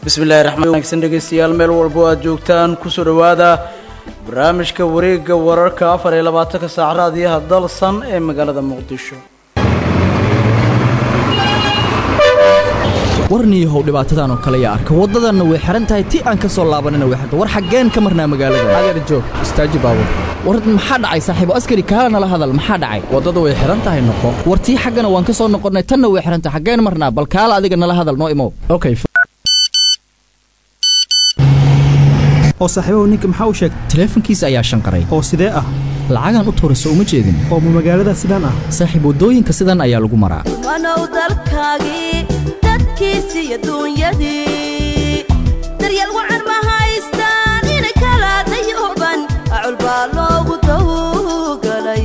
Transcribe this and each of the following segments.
bismillahi raxmaan wanaagsan dhegeystayaal meel walbo aad joogtaan kusoo dhowaada barnaamijka wareegga wararka afar iyo labaatanka saac raadiyaha dalsan ee magaalada muqdisho warniyahow dhibaatadan oo kale yaa arka waddadanna way xihan tahay ti aan ka soo laabanina way xihan war xaggeen ka marnaa magaalada adeer joog istaaji baabur war maxaa dhacay saaxiibo askari kaala nala hadal maxaa dhacay waddadu way xihan tahay noqo war tii xaggana waan ka soo noqonnay tanna way xihan tahay xaggeen marnaa bal kaala adiga nala hadal noo imow okay oo saaxiibahu ninka maxaa u sheegay taleefankiisa ayaa shanqaray oo sidee ah lacagaan u tuurayso uma jeedin oo ma magaalada sidaan ah saaxiib waddooyinka sidan ayaa lagu maraa wanow dalkaagii dadkiisi iyo duunyadii daryeel wacan ma haystaan inay kala dayooban acul baa loogu dawgalay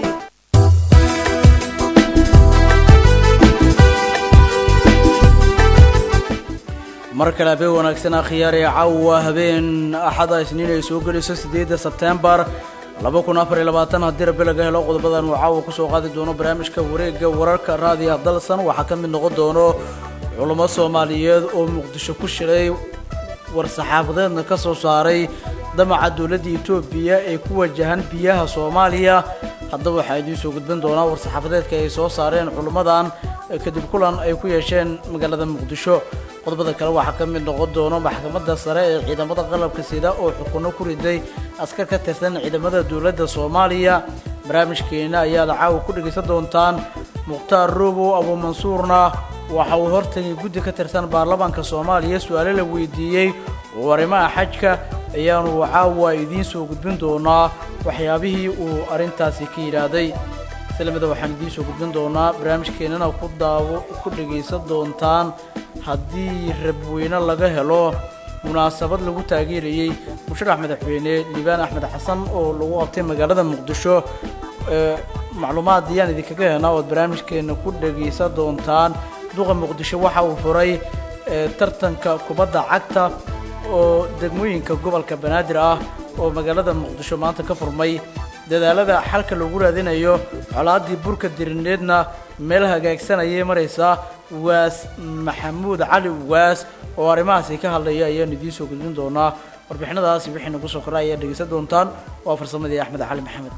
mar kale habeen wanaagsan akhyaaree caawa habeen axada isniin ay soo gelayso siddeedda sebtembar laba kun afar iyo labaatan haddii rabbi laga helo qodobadan uu caawa kusoo qaadi doono barnaamijka wareegga wararka raadiyaha dalsan waxaa ka mid noqon doono culummo soomaaliyeed oo muqdisho ku shiray war-saxaafadeedna ka soo saaray damaca dowladda etoobiya ee ku wajahan biyaha soomaaliya haddaba waxaa idiin soo gudbin doonaa war-saxaafadeedka ay soo saareen culummadan kadib kulan ay ku yeesheen magaalada muqdisho qodobada kale waxaa ka mid noqon doono maxkamadda sare ee ciidamada qalabka sida oo xukunno ku riday askar ka tirsan ciidamada dowladda soomaaliya barnaamijkeena ayaad caawa ku dhegaysan doontaan mukhtaar robow abuumansuurna waxa uu hortagay guddi ka tirsan baarlamaanka soomaaliya su-aale la weydiiyey oo arrimaha xajka ayaanu caawa idiin soo gudbin doonaa waxyaabihii uu arrintaasi ka yidhaahday islamida waxaan idiin soo gudbin doonaa barnaamijkeennana ku daawo ku dhegaysan doontaan haddii rabweyne laga helo munaasabad lagu taageerayey musharax madaxweyne liibaan axmed xasan oo lagu qabtay magaalada muqdisho macluumaad ayaan idinkaga helnaa ood barnaamijkeenna ku dhegaysan doontaan duqa muqdisho waxa uu furay tartanka kubadda cagta oo degmooyinka gobolka banaadir ah oo magaalada muqdisho maanta ka furmay dadaalada xalka lagu raadinayo colaaddii burka dirineedna meel hagaagsan ayay maraysaa waas maxamuud cali waas oo arrimahaasi ka hadlaya ayaan idiin soo gudbin doonaa warbixinadaasi wixii nagu soo koray ayaad dhegaysan doontaan waa farsamadii axmed cali maxamed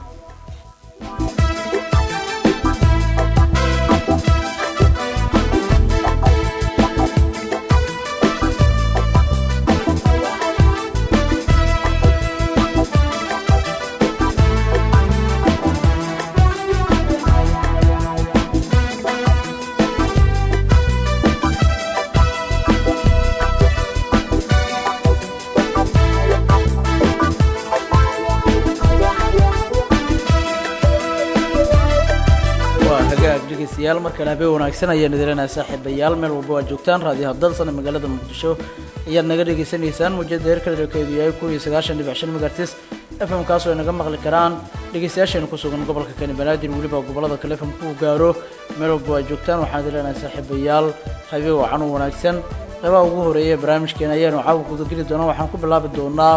dhegeystayaal markale habeen wanaagsan ayaan idileenahay saaxiibayaal meel walba waa joogtaan raadiyaha dalsan ee magaalada muqdisho ayaad naga dhegaysanaysaan muujada heerka dherkeedu yahay kuw iyo sagaashan dhibic shan megartis f m kaasoo ay naga maqli karaan dhegeystayaasheena ku sugan gobolka kani banaadir weliba gobolada kale f m kuu gaaro meel walba waa joogtaan waxaan idileenahay saaxiibayaal habeen wacan u wanaagsan qaybaha ugu horeeya ee barnaamijkeena ayaanu caawa gudageli doonaa waxaan ku bilaabi doonaa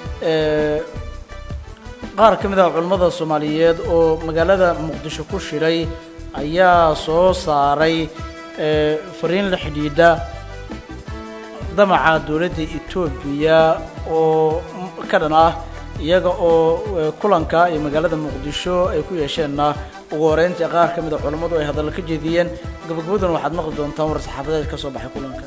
qaar ka mid ah culammada soomaaliyeed oo magaalada muqdisho ku shiray ayaa soo saaray fariin la xidhiidha damaca dowladda etoobiya oo ka dhan ah iyaga oo kulanka iyo magaalada muqdisho ay ku yeesheenna ugu horeyntii qaar ka mid a culammadu ay hadalla ka jeediyeen gabagabaduna waxaad maqli doontaan war saxaafadeed ka soo baxay kulanka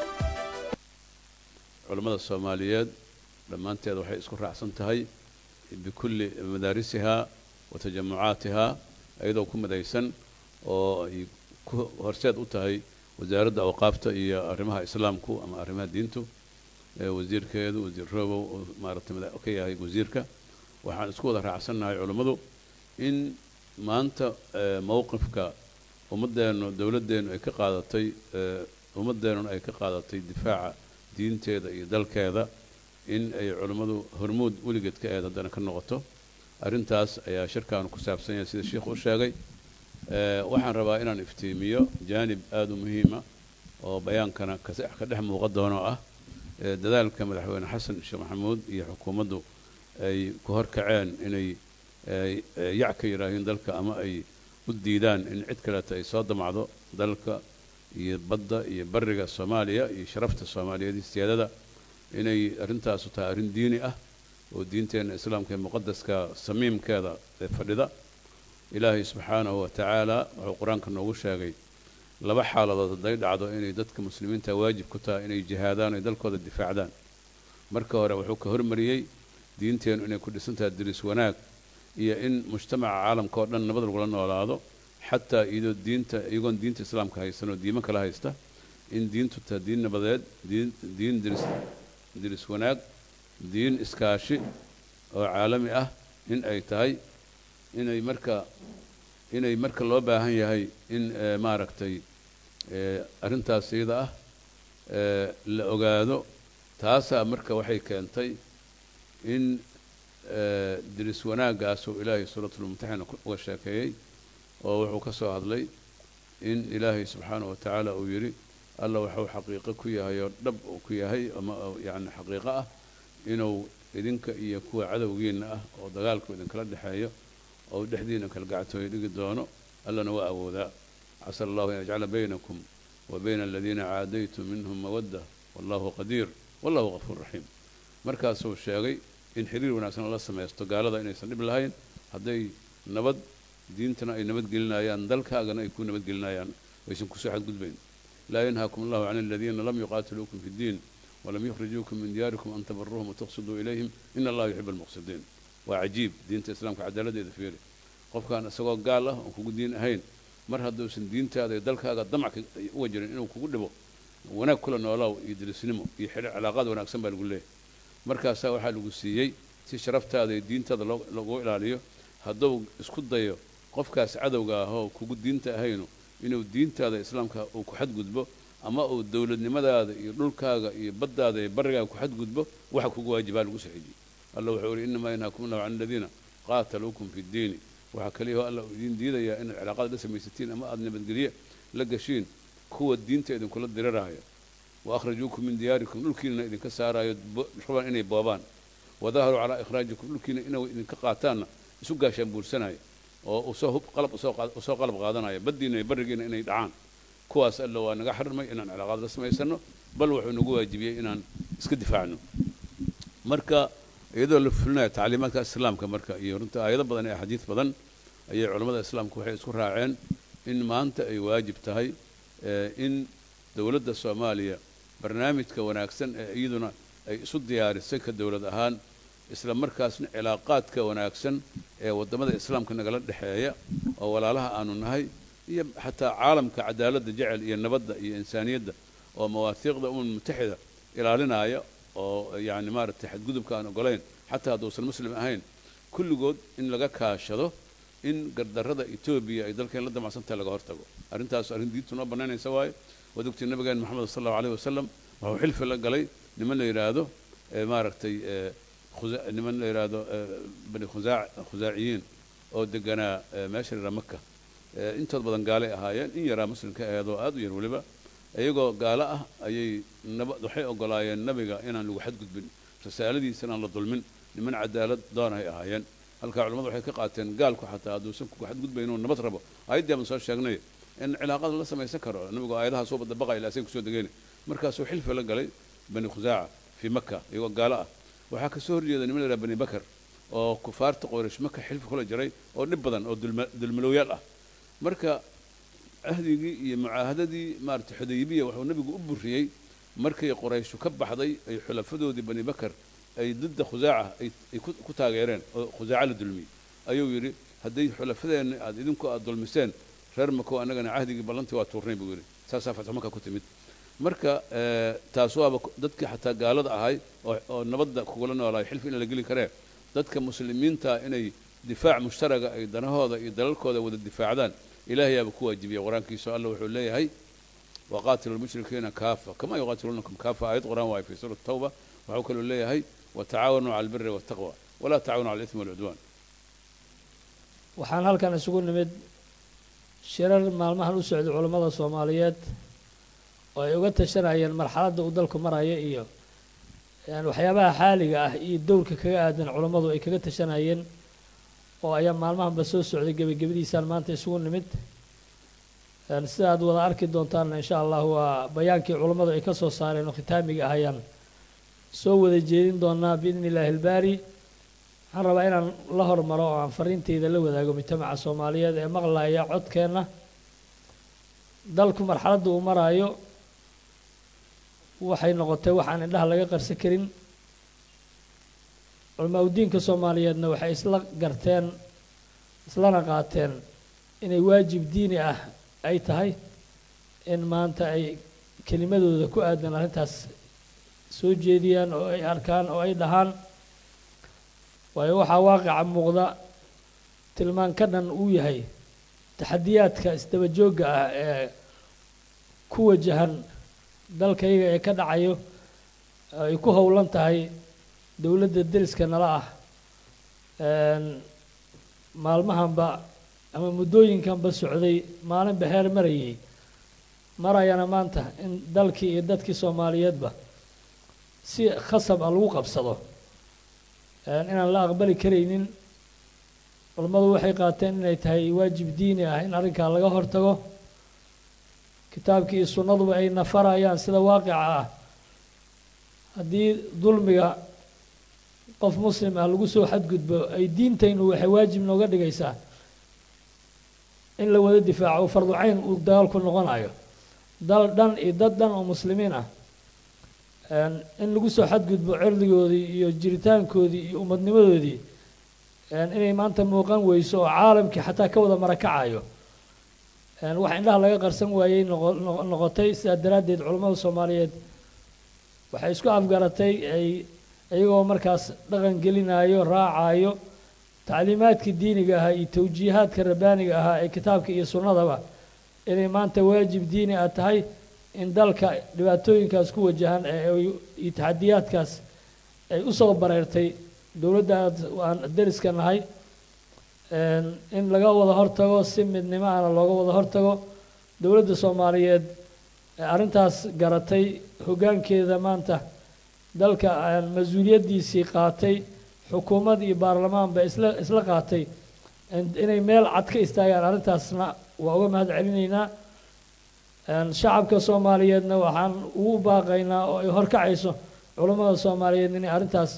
culammada soomaaliyeed dhammaanteed waxay isku raacsan tahay bikulli madaarisihaa wa tajamucaatihaa iyadoo ku midaysan oo ay ku horseed u tahay wasaaradda awqaafta iyo arrimaha islaamku ama arrimaha diintu wasiirkeedu wasiir robow oo maaragtay ka yahay wasiirka waxaan isku wada raacsannahay culammadu in maanta mowqifka ummaddeenu dowladdeennu ay ka qaadatay ummaddeennuna ay ka qaadatay difaaca diinteeda iyo dalkeeda in ay culammadu hormuud weligeed ka eed haddana ka noqoto arrintaas ayaa shirkaanu ku saabsan yahay sida sheikhu u sheegay waxaan rabaa inaan iftiimiyo jaanib aada u muhiima oo bayaankana ka dhex muuqa doonoo ah dadaalka madaxweyne xasan sheekh maxamuud iyo xukuumaddu ay ku horkaceen inay yac ka yidhaahiin dalka ama ay u diidaan in cid kaleeta ay soo damacdo dalka iyo badda iyo bariga soomaaliya iyo sharafta soomaaliyeed iyo siyaadada inay arrintaasu tahay arrin diini ah oo diinteenna islaamka ee muqadaska samiimkeeda ee fadhida ilaahay subxaanahu wa tacaala wuxuu qur-aanka noogu sheegay laba xaaladood hadday dhacdo inay dadka muslimiinta waajib ku tahay inay jihaadaan ay dalkooda difaacdaan marka hore wuxuu ka hormariyey diinteennu inay ku dhisan tahay diris wanaag iyo in mujtamaca caalamka oo dhan nabad lagula noolaado xataa iyadoo diinta iyagoon diinta islaamka haysan oo diimo kala haysta in diintu tahay diin nabadeed diin diin diris diris wanaag diin iskaashi oo caalami ah in ay tahay inay marka inay marka loo baahan yahay in maaragtay arrintaas iyada ah la ogaado taasaa marka waxay keentay in diris wanaaggaasuu ilaahay suuratulmumtaxina uga sheekeeyey oo wuxuu ka soo hadlay in ilaahay subxaanahu wa tacaala uu yidhi alla waxuu xaqiiqo ku yahay oo dhab uu ku yahay ama yacni xaqiiqo ah inuu idinka iyo kuwa cadowgiinna ah oo dagaalku idinkala dhexeeyo oo dhexdiina kalgactooyo dhigi doono allana waa awoodaa casa allahu an yajcala baynakum wa bayna aladiina caadaytum minhum mawadda wallahu qadiir wallahu gafuur raxiim markaasuu sheegay in xiriir wanaagsan lala samaysto gaalada inaysan dhib lahayn hadday nabad diintana ay nabadgelinayaan dalkaagana ay ku nabadgelinayaan aysan kusoo xadgudbayn laa yanhaakum allahu can aladiina lam yuqaatiluukum fi ddiin walam yukhrijuukum min diyaarikum an tabaruuhum watuqsiduu ilayhim in allaha yuxibu almuqsidiin waa cajiib diinta islaamka cadaaladdeeda fiiri qofkaan isagoo gaal ah oon kugu diin ahayn mar hadduusan diintaada iyo dalkaaga damac uga jirin inuu kugu dhibo wanaag kula noolaaw iyo dirisnimo iyo xidhiir cilaaqaad wanaagsan baa lagu leeyahay markaasaa waxaa lagu siiyey si sharaftaada iyo diintaada lagu ilaaliyo hadduu isku dayo qofkaas cadowga ah oo kugu diinta ahaynu inuu diintaada islaamka uu ku xadgudbo ama uu dowladnimadaada iyo dhulkaaga iyo baddaada iyo barrigaaga ku xadgudbo waxa kugu waajibaa lagu soo xejiyey alla wuxuu ihi innamaa yanhaakum allahu can aladiina qaataluukum fi ddiini waxaa kaliyaho alla uu idiin diidayaa inaad cilaaqaad la samaysatiin ama aada nabadgelye la gashiin kuwa diinta idinkula diriraayo wa akhrajuukum min diyaarikum dhulkiinana idinka saaraayo rabaan inay boobaan wadaharuu calaa ikhraajikum dhulkiina inay idinka qaataanna isu gaashaan buursanaya oo usoo hub qalab usoo qalab qaadanaya baddiina iyo barrigiina inay dhacaan kuwaas alla waa naga xarmay inaan cilaaqaad la samaysano bal wuxuu nagu waajibiyey inaan iska difaacno marka iyadoo la fulinaya tacliimaadka islaamka marka iyo runta aayado badan ee axaadiis badan ayay culammada islaamku waxay isku raaceen in maanta ay waajib tahay in dowladda soomaaliya barnaamijka wanaagsan ee iyaduna ay isu diyaarisay ka dowlad ahaan isla markaasna cilaaqaadka wanaagsan ee waddamada islaamka nagala dhexeeya oo walaalaha aanu nahay iyo xataa caalamka cadaaladda jecel iyo nabadda iyo insaaniyadda oo mawaahiiqda umam mutaxida ilaalinaya oo yacni maaragtay xadgudubka aan ogolayn xataa hadduusan muslim ahayn kulligood in laga kaashado in gardarrada etoobiya ay dalkeen la damacsantahay laga hortago arrintaas arrin diintu noo bannaynaysa waaye waad ogtii nabigeen moxamed sal allahu alayh wasalam wuxuu xilfi la galay niman la yidhaahdo maaragtay niman la yidhaahdo bani khuzaa khuzaaciyiin oo deganaa meesha la maka intood badan gaalay ahaayeen in yaraa muslimka aheedoo aad u yar weliba iyagoo gaalo ah ayay naba waxay ogolaayeen nabiga inaan lagu xadgudbin risaaladiisa inaan la dulmin niman cadaalad doonahay ahaayeen halkaa culamadu waxay ka qaateen gaalku xataa hadduusan kugu xadgudbayn inuu nabad rabo aayaddii baan soo sheegnay in cilaaqada la samaysan karo nabigu aayadaha soo badabaqaya ilaa say kusoo degeen markaasuu xilfi la galay bani khusaaca fii maka iyagoo gaalo ah waxaa kasoo horjeeda niman la yidhaha bani bakar oo kufaarta qoyrash maka xilfi kula jiray oo dhib badan oo dulmalowyaal ah marka ahdigii iyo mucaahadadii maarata xudaybiya wuxuu nabigu u buriyey markay qorayshu ka baxday ay xulafadoodii bani bakar ay didda khusaaca ay ku taageereen oo khusaaca la dulmiyey ayuu yidhi hadday xulafadeenna aad idinku aad dulmiseen reer mako annagana cahdigii ballantii waa tuurnay buu yidhi saasaa fatxu maka ku timid marka taas waaba dadkii xataa gaalada ahay oo nabadda kugula noolaay xilfi in la geli karee dadka muslimiinta inay difaac mushtaraga ay danahooda iyo dalalkooda wada difaacdaan ilaahayaaba ku waajibiya qur-aankiisa alla wuxuu leeyahay waqaatilu lmushrikiina kaafa kama yuqaatiluunakum kaafa aayad qur-aan waayo fi suurati tawba waxuu kaloo leeyahay watacaawanuu cala albiri waltaqwa walaa tacaawanu cala alismi walcudwaan waxaan halkan isugu nimid shirar maalmahan u socday culammada soomaaliyeed oo ay uga tashanayeen marxaladda uu dalku maraya iyo waxyaabaha xaaliga ah iyo dowrka kaga aadan culammadu ay kaga tashanayeen oo ayaa maalmahanba soo socday gebagabadiisaan maanta isugu nimid Een, sida aad wada arki doontaan insha allah waa bayaankii culammadu ay ka soo saareen oo khitaamiga ahayaan soo wada jeedin doonaa biidni illaahi ilbaari waxaan rabaa inaan la hormaro oo aan fariinteyda la wadaago mujtamaca soomaaliyeed ee maqlaya codkeenna dalku marxaladda uu maraayo waxay noqotay waxaan indhaha laga qarsan karin culamaa udiinka soomaaliyeedna waxay isla garteen islana qaateen inay waajib diini ah ay tahay in maanta ay kelimadooda ku aadan arrintaas soo jeediyaan oo ay arkaan oo ay dhahaan waayo waxaa waaqica muuqda tilmaan ka dhan uu yahay taxadiyaadka isdaba joogga ah ee ku wajahan dalkayga ee ka dhacayo ay ku howlan tahay dowladda deriska nala ah Een, maalmahanba ama muddooyinkanba socday maalinba heer marayay marayana maanta in dalkii iyo dadkii soomaaliyeedba si khasab ah lagu qabsado Een, inaan la aqbali karaynin culammadu waxay qaateen inay tahay waajib diini ah in arrinkaa laga hortago kitaabkii iyo sunnaduba ay nafarayaan sida waaqica ah haddii dulmiga qof muslim ah lagu soo xadgudbo ay diintaynu waxay waajib nooga dhigaysaa in la wada difaaco fardu cayn uu dagaalku noqonayo dal dhan iyo dad dhan oo muslimiin ah Een, in lagu soo xadgudbo cirdigoodii iyo jiritaankoodii iyo umadnimadoodii een, inay maanta muuqan weyso oo caalamkii xataa ka wada marakacayo Een, wax indhaha laga qarsan waayey noqo- noqo- noqotay sidaa daraaddeed culammada soomaaliyeed waxay isku afgaratay ay iyagoo markaas dhaqan gelinayo raacayo tacliimaadkii diiniga ahaa iyo tawjiihaadka rabbaaniga ahaa ee kitaabka iyo sunnadaba inay maanta waajib diini ah tahay in dalka dhibaatooyinkaas ku wajahan ee ay- iyo taxadiyaadkaas ay u soo bareertay dowladda aad aan deriska nahay Een, in laga wada hortago si midnimo ahna looga wada hortago dowladda soomaaliyeed ee arrintaas garatay hoggaankeeda maanta dalka aan mas-uuliyaddiisii qaatay xukuumad iyo baarlamaanba isla isla qaatay in- inay meel cad ka istaagaan arrintaasna waa uga mahad celinaynaa Een, shacabka soomaaliyeedna waxaan ugu baaqaynaa oo ay horkacayso culammada soomaaliyeed inay arrintaas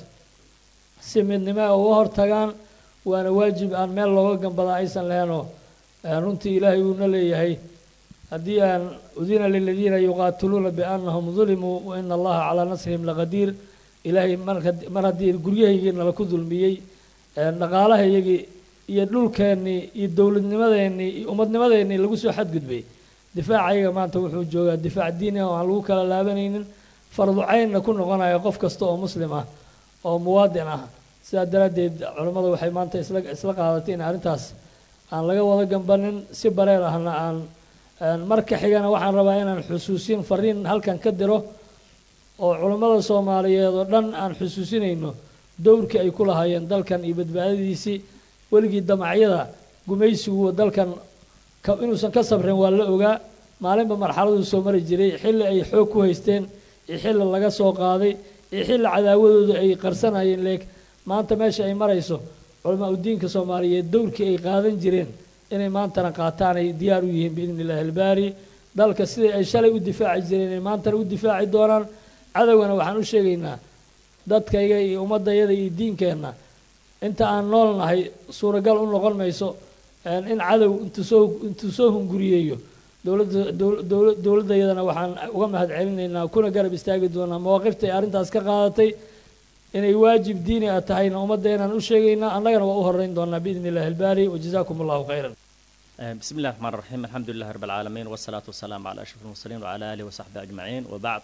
si midnimo ah uga hortagaan waana waajib aan meel looga gambada aysan lahaynoo een, runtii ilaahay uuna leeyahay haddii aan udina liladiina yuqaatiluuna biannahum dulimuu wa ina allaha calaa nasrihim laqadiir ilaahay marka- mar haddii guryahaygiina laku dulmiyey een, dhaqaalahaygii iyo dhulkeennii iyo dowladnimadeennii iyo ummadnimadeennii lagu soo xadgudbay difaacayaga maanta wuxuu joogaa difaac diini ah oo aan lagu kala laabanaynin fardu caynna ku noqonayo qof kasta oo muslim ah oo muwaadin ah sidaa daraaddeed culammadu waxay maanta isla isla qaadatay in arrintaas aan laga wada gambanin si bareer ahna aan een, marka xigana waxaan rabaa inaan xusuusin fariin halkan ka diro oo culammada soomaaliyeed oo dhan aan xusuusinayno dowrkii ay ku lahaayeen dalkan iyo badbaadadiisii weligii damacyada gumaysigu dalkan ka- inuusan ka sabrin waa la ogaa maalinba marxaladuu soo mari jiray xilli ay xoog ku haysteen iyo xilli laga soo qaaday iyo xilli cadaawadooda ay qarsanayeen leeg maanta meesha ay marayso culamaa udiinka soomaaliyeed dowrkii ay qaadan jireen inay maantana qaataan ay diyaar u yihiin biidni illaahi albaari dalka sidai ay shalay u difaaci jireen inay maantana u difaaci doonaan cadowgana waxaan u sheegaynaa dadkayga iyo ummadayada iyo diinkeenna inta aan nool nahay suuragal u noqon mayso een, in cadow intuu soo intuu soo hunguriyeeyo dowladda dowl- dowl- dowladdayadana waxaan uga mahad celinaynaa kuna garab istaagi doonaa mawaaqifta ay arrintaas ka qaadatay inay waajib diini ah tahayna ummaddeenaan u sheegaynaa annagana waa u horeyn doonaa biidni illaahi albaari wajazaakum allahu khayran آه، بسم الله الرحمن الرحيم الحمد لله رب العالمين والصلاة والسلام على أشرف المرسلين وعلى آله وصحبه أجمعين وبعد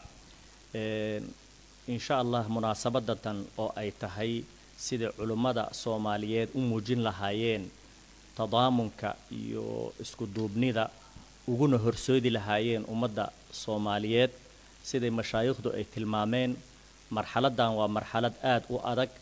آه، إن شاء الله مناسبة أو أي تهي سيد علماء صوماليات أموجين لهايين تضامنك يو اسكو دوبنيدا uguna horsoodi lahaayeen ummadda soomaaliyeed siday mashaayikhdu ay tilmaameen marxaladdan waa marxalad aad u adag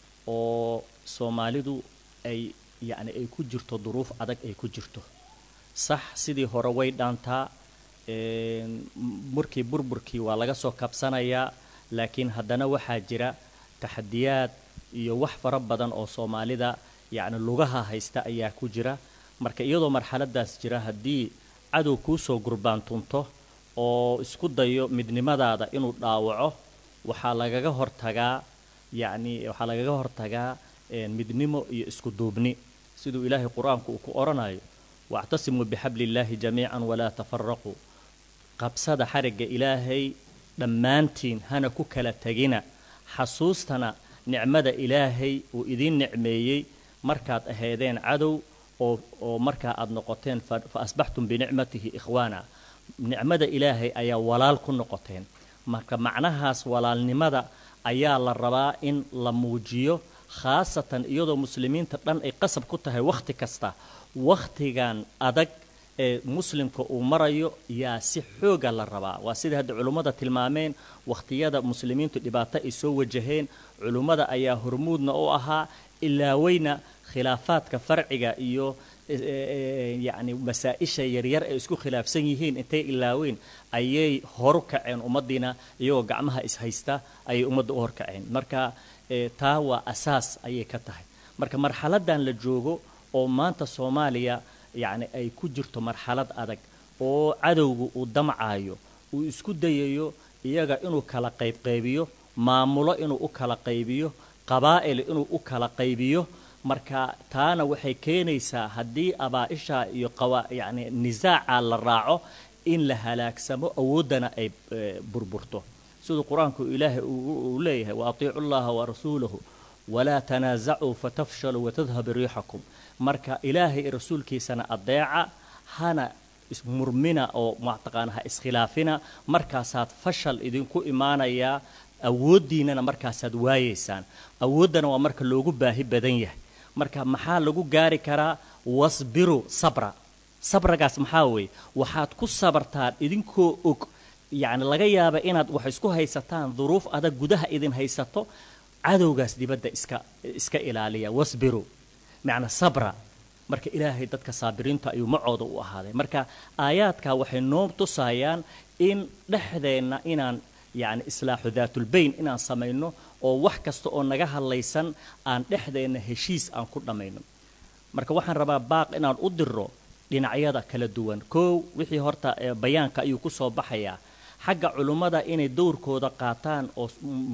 oo soomaalidu ay yacni ay ku jirto duruuf adag ay ku jirto sax sidii hore way dhaantaa een, markii burburkii waa laga soo kabsanayaa laakiin haddana waxaa jira taxadiyaad iyo wax fara badan oo soomaalida yacni lugaha haysta ayaa ku jira marka iyadoo marxaladaas jira haddii cadow kuu soo gurbaantunto oo isku dayo midnimadaada inuu dhaawaco waxaa lagaga hortagaa yacni waxaa lagaga hortagaa midnimo iyo isku duubni siduu ilaahay qur-aanku uu ku odhanayo wactasimuu bixabli illaahi jamiican walaa tafaraquu qabsada xarigga ilaahay dhammaantiin hana ku kala tegina xasuustana nicmada ilaahay uu idiin nicmeeyey markaad ahaydeen cadow oo oo markaa aad noqoteen fa asbaxtum binicmatihi ikhwaana nicmada ilaahay ayaa walaal ku noqoteen marka macnahaas walaalnimada ayaa la rabaa in la muujiyo khaasatan iyadoo muslimiinta dhan ay qasab ku tahay wakhti kasta wakhtigan adag ee muslimka uu marayo yaa si xooga la rabaa waa sida hadda culummada tilmaameen wakhtiyada muslimiintu dhibaato ay soo wajaheen culummada ayaa hormuudna u ahaa ilaaweyna khilaafaadka farciga iyo yacni masaa-isha yaryar ee isku khilaafsan yihiin intay ilaaweyn ayay horu kaceen ummaddiina iyagoo gacmaha ishaysta ayay ummadda u horkaceen marka taa waa asaas ayay ka tahay marka marxaladan la joogo oo maanta soomaaliya yacni ay ku jirto marxalad adag oo cadowga uu damcayo uu isku dayayo iyaga inuu kala qaybqaybiyo maamulo inuu u kala qaybiyo qabaa'il inuu u kala qaybiyo marka taana waxay keenaysaa haddii abaa-isha iyo qawa yacni nisaaca la raaco in la halaagsamo awooddana ay burburto siduu qur-aanku ilaahay uu leeyahay wa atiicu llaha wa rasuulahu walaa tanaasacuu fatafshaluu watadhabu riixakum marka ilaahay rasuulkiisana adeeca hana murmina oo mataqaana ha iskhilaafina markaasaad fashal idinku imaanayaa awooddiinana markaasaad waayeysaan awooddana waa marka loogu baahi badan yahay marka maxaa lagu gaari karaa wasbiru sabra sabragaas maxaa weeye waxaad ku sabartaan idinkoo og yacni laga yaaba inaad wax isku haysataan duruuf adag gudaha idin haysato cadowgaas dibadda iska iska ilaaliya wasbiru macnaa sabra marka ilaahay dadka saabiriinta ayuu macooda u ahaaday marka aayaadka waxay noo tusayaan in dhexdeenna inaan yacni islaaxu daatulbayn inaan samayno oo wax kasta oo naga hadlaysan aan dhexdeenna heshiis aan ku dhammayno marka waxaan rabaa baaq inaan u diro dhinacyada kala duwan koow wixii horta bayaanka ayuu ku soo baxayaa xagga culummada inay dowrkooda qaataan oo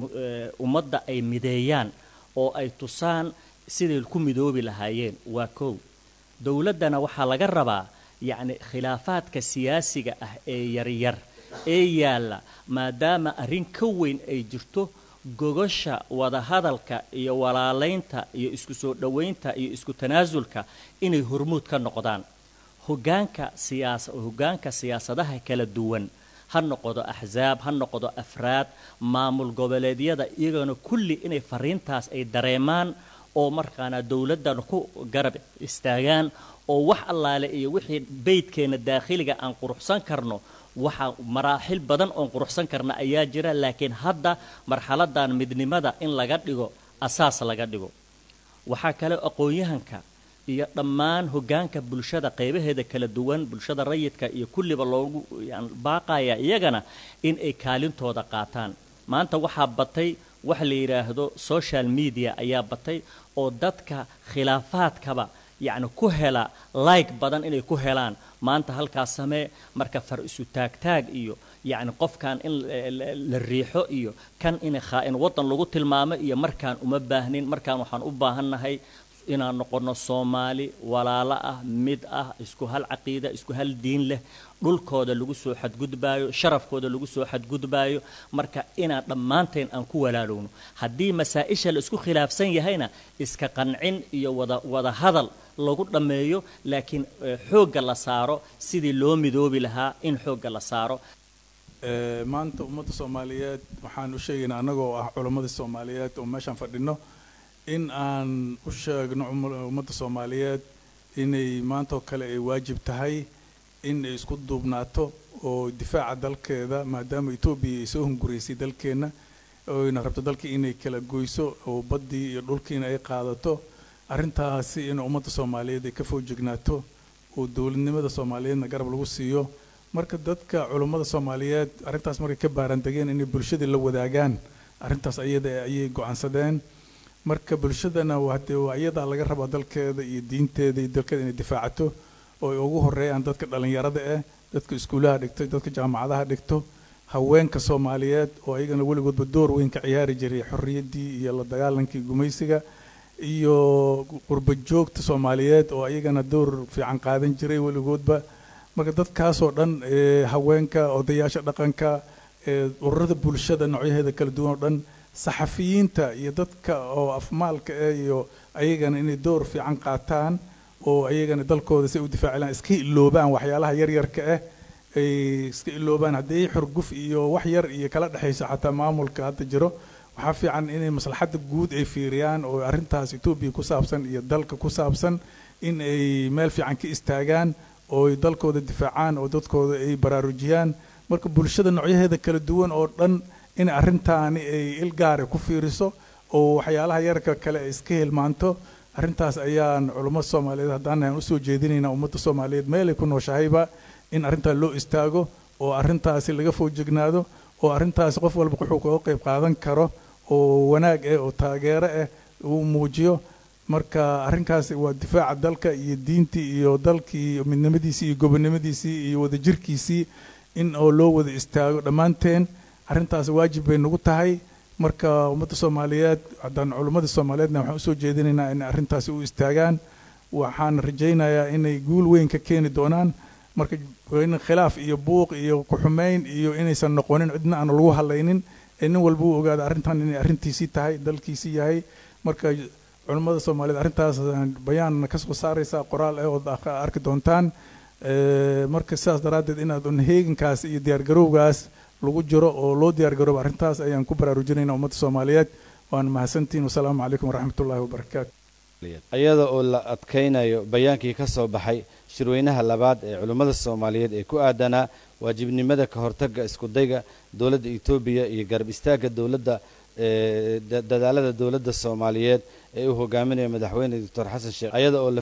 ummadda ay mideeyaan oo ay tusaan siday ku midoobi lahaayeen waa koow dowladdana waxaa laga rabaa yacni khilaafaadka siyaasiga ah ee yaryar ee yaalla maadaama arrin ka weyn ay jirto gogosha wadahadalka iyo walaalaynta iyo isku soo dhowaynta iyo isku tanaasulka inay hormuud ka noqdaan hogaanka siyaasa hoggaanka siyaasadaha kala duwan ha noqdo axsaab ha noqdo afraad maamul goboleedyada iyagana kulli inay fariintaas ay dareemaan oo markaana dowladdan ku garab istaagaan oo wax allaale iyo wixii beydkeenna daakhiliga aan quruxsan karno waxaa maraaxil badan oon quruxsan karna ayaa jira laakiin hadda marxaladan midnimada in laga dhigo asaas laga dhigo waxaa kale aqoon-yahanka iyo dhammaan hoggaanka bulshada qaybaheeda kala duwan bulshada rayidka iyo kulliba loogu baaqaya iyagana in ay kaalintooda qaataan maanta waxaa batay wax la yidhaahdo social media ayaa batay oo dadka khilaafaadkaba yacni ku hela like badan inay ku helaan maanta halkaas samee marka far isu taagtaag iyo yacni qofkan in la riixo iyo kan in khaa-in waddan lagu tilmaamo iyo markaan uma baahnin markaan waxaan u baahannahay inaan noqonno soomaali walaalo ah mid ah isku hal caqiida isku hal diin leh dhulkooda lagu soo xadgudbaayo sharafkooda lagu soo xadgudbaayo marka inaan dhammaanteen aan ku walaalowno haddii masaa-isha la isku khilaafsan yahayna iska qancin iyo wada wada hadal lagu dhammeeyo laakiin xoogga la saaro sidii loo midoobi lahaa in xoogga la saaro maanta ummadda soomaaliyeed waxaan u sheegaynaa annagoo ah culammadii soomaaliyeed oo meeshaan fadhino in aan u sheegno ummadda soomaaliyeed inay maantaoo kale ay waajib tahay in ay isku duubnaato oo difaaca dalkeeda maadaama etoobiya ay soo hunguraysay dalkeenna oyna rabto dalkii inay kala goyso oo baddii iyo dhulkiina ay qaadato arrintaasi in ummadda soomaaliyeed ay ka foojignaato oo dowladnimada soomaaliyeedna garab lagu siiyo marka dadka culummada soomaaliyeed arrintaas markay ka baarandegeen inay bulshadii la wadaagaan arrintaas ayada ayay go-aansadeen marka bulshadana hadee waa iyadaa laga rabaa dalkeeda iyo diinteeda iyo dalkeeda inay difaacato oo ay ugu horeeyaan dadka dhallinyarada ah dadka iskuulaha dhigto dadka jaamacadaha dhigto haweenka soomaaliyeed oo ayagana weligoodba door weyn ka ciyaari jiray xorriyaddii iyo la dagaalankii gumaysiga iyo qurba joogta soomaaliyeed oo ayagana door fiican qaadan jiray weligoodba marka dadkaasoo dhan ee haweenka odayaasha dhaqanka ee ururada bulshada noocyaheeda kala duwan oo dhan saxafiyiinta iyo dadka oo afmaalka eh iyo ayagana inay door fiican qaataan oo ayagana dalkooda si ay u difaacilaan iska iloobaan waxyaalaha yaryarka ah ay iska iloobaan haddii xurguf iyo wax yar iyo kala dhexayso xataa maamulka hadda jiro waxaa fiican inay maslaxadda guud ay fiiriyaan oo arrintaas etoobiya ku saabsan iyo dalka ku saabsan in ay meel fiican ka istaagaan oo ay dalkooda difaacaan oo dadkooda ay baraarujiyaan marka bulshada noocyaheeda kala duwan oo dhan in arrintaani ay ilgaare ku fiiriso oo waxyaalaha yarka kale ay iska hilmaanto arrintaas ayaan culummada soomaaliyeed haddaan aan usoo jeedinaynaa ummadda soomaaliyeed meelay ku nooshahayba in arrintaa loo istaago oo arrintaasi laga foojignaado oo arrintaasi qof walba wuxuu kaga qayb qaadan karo oo wanaag ah oo taageero ah uu muujiyo marka arrinkaasi waa difaaca dalka iyo diintii iyo dalkii midnimadiisii iyo gobonnimadiisii iyo wadajirkiisii in oo loo wada istaago dhammaanteen arrintaas waajib bay nagu tahay marka ummadda soomaaliyeed haddaan culummada soomaaliyeedna waxaan usoo jeedinaynaa in arrintaasi u istaagaan waxaan rajaynayaa inay guul weyn ka keeni doonaan marka in khilaaf iyo buuq iyo ku-xumeyn iyo inaysan noqonin cidna aan lagu hadlaynin ee nin walba uu ogaado arrintan inay arrintiisii tahay dalkiisii yahay marka culummada soomaaliyeed arrintaas bayaan ka soo saaraysaa qoraal eh ood arki doontaan marka sidaas daraaddeed inaad un heegankaas iyo diyaargarowgaas lagu jiro oo loo diyaargaroobo arrintaas ayaan ku baraarujinayna ummadda soomaaliyeed waan mahadsantihin wasalaamu calaykum waraxmatullaahi wabarakaatu iyada oo la adkaynayo bayaankii ka soo baxay shirweynaha labaad ee culimmada soomaaliyeed ee ku aadanaa waajibnimada ka hortagga iskudayga dowladda etoobiya iyo garab istaagga dowladda dadaalada dowladda soomaaliyeed ee uu hogaaminayo madaxweyne doctor xasan sheekh iyada oo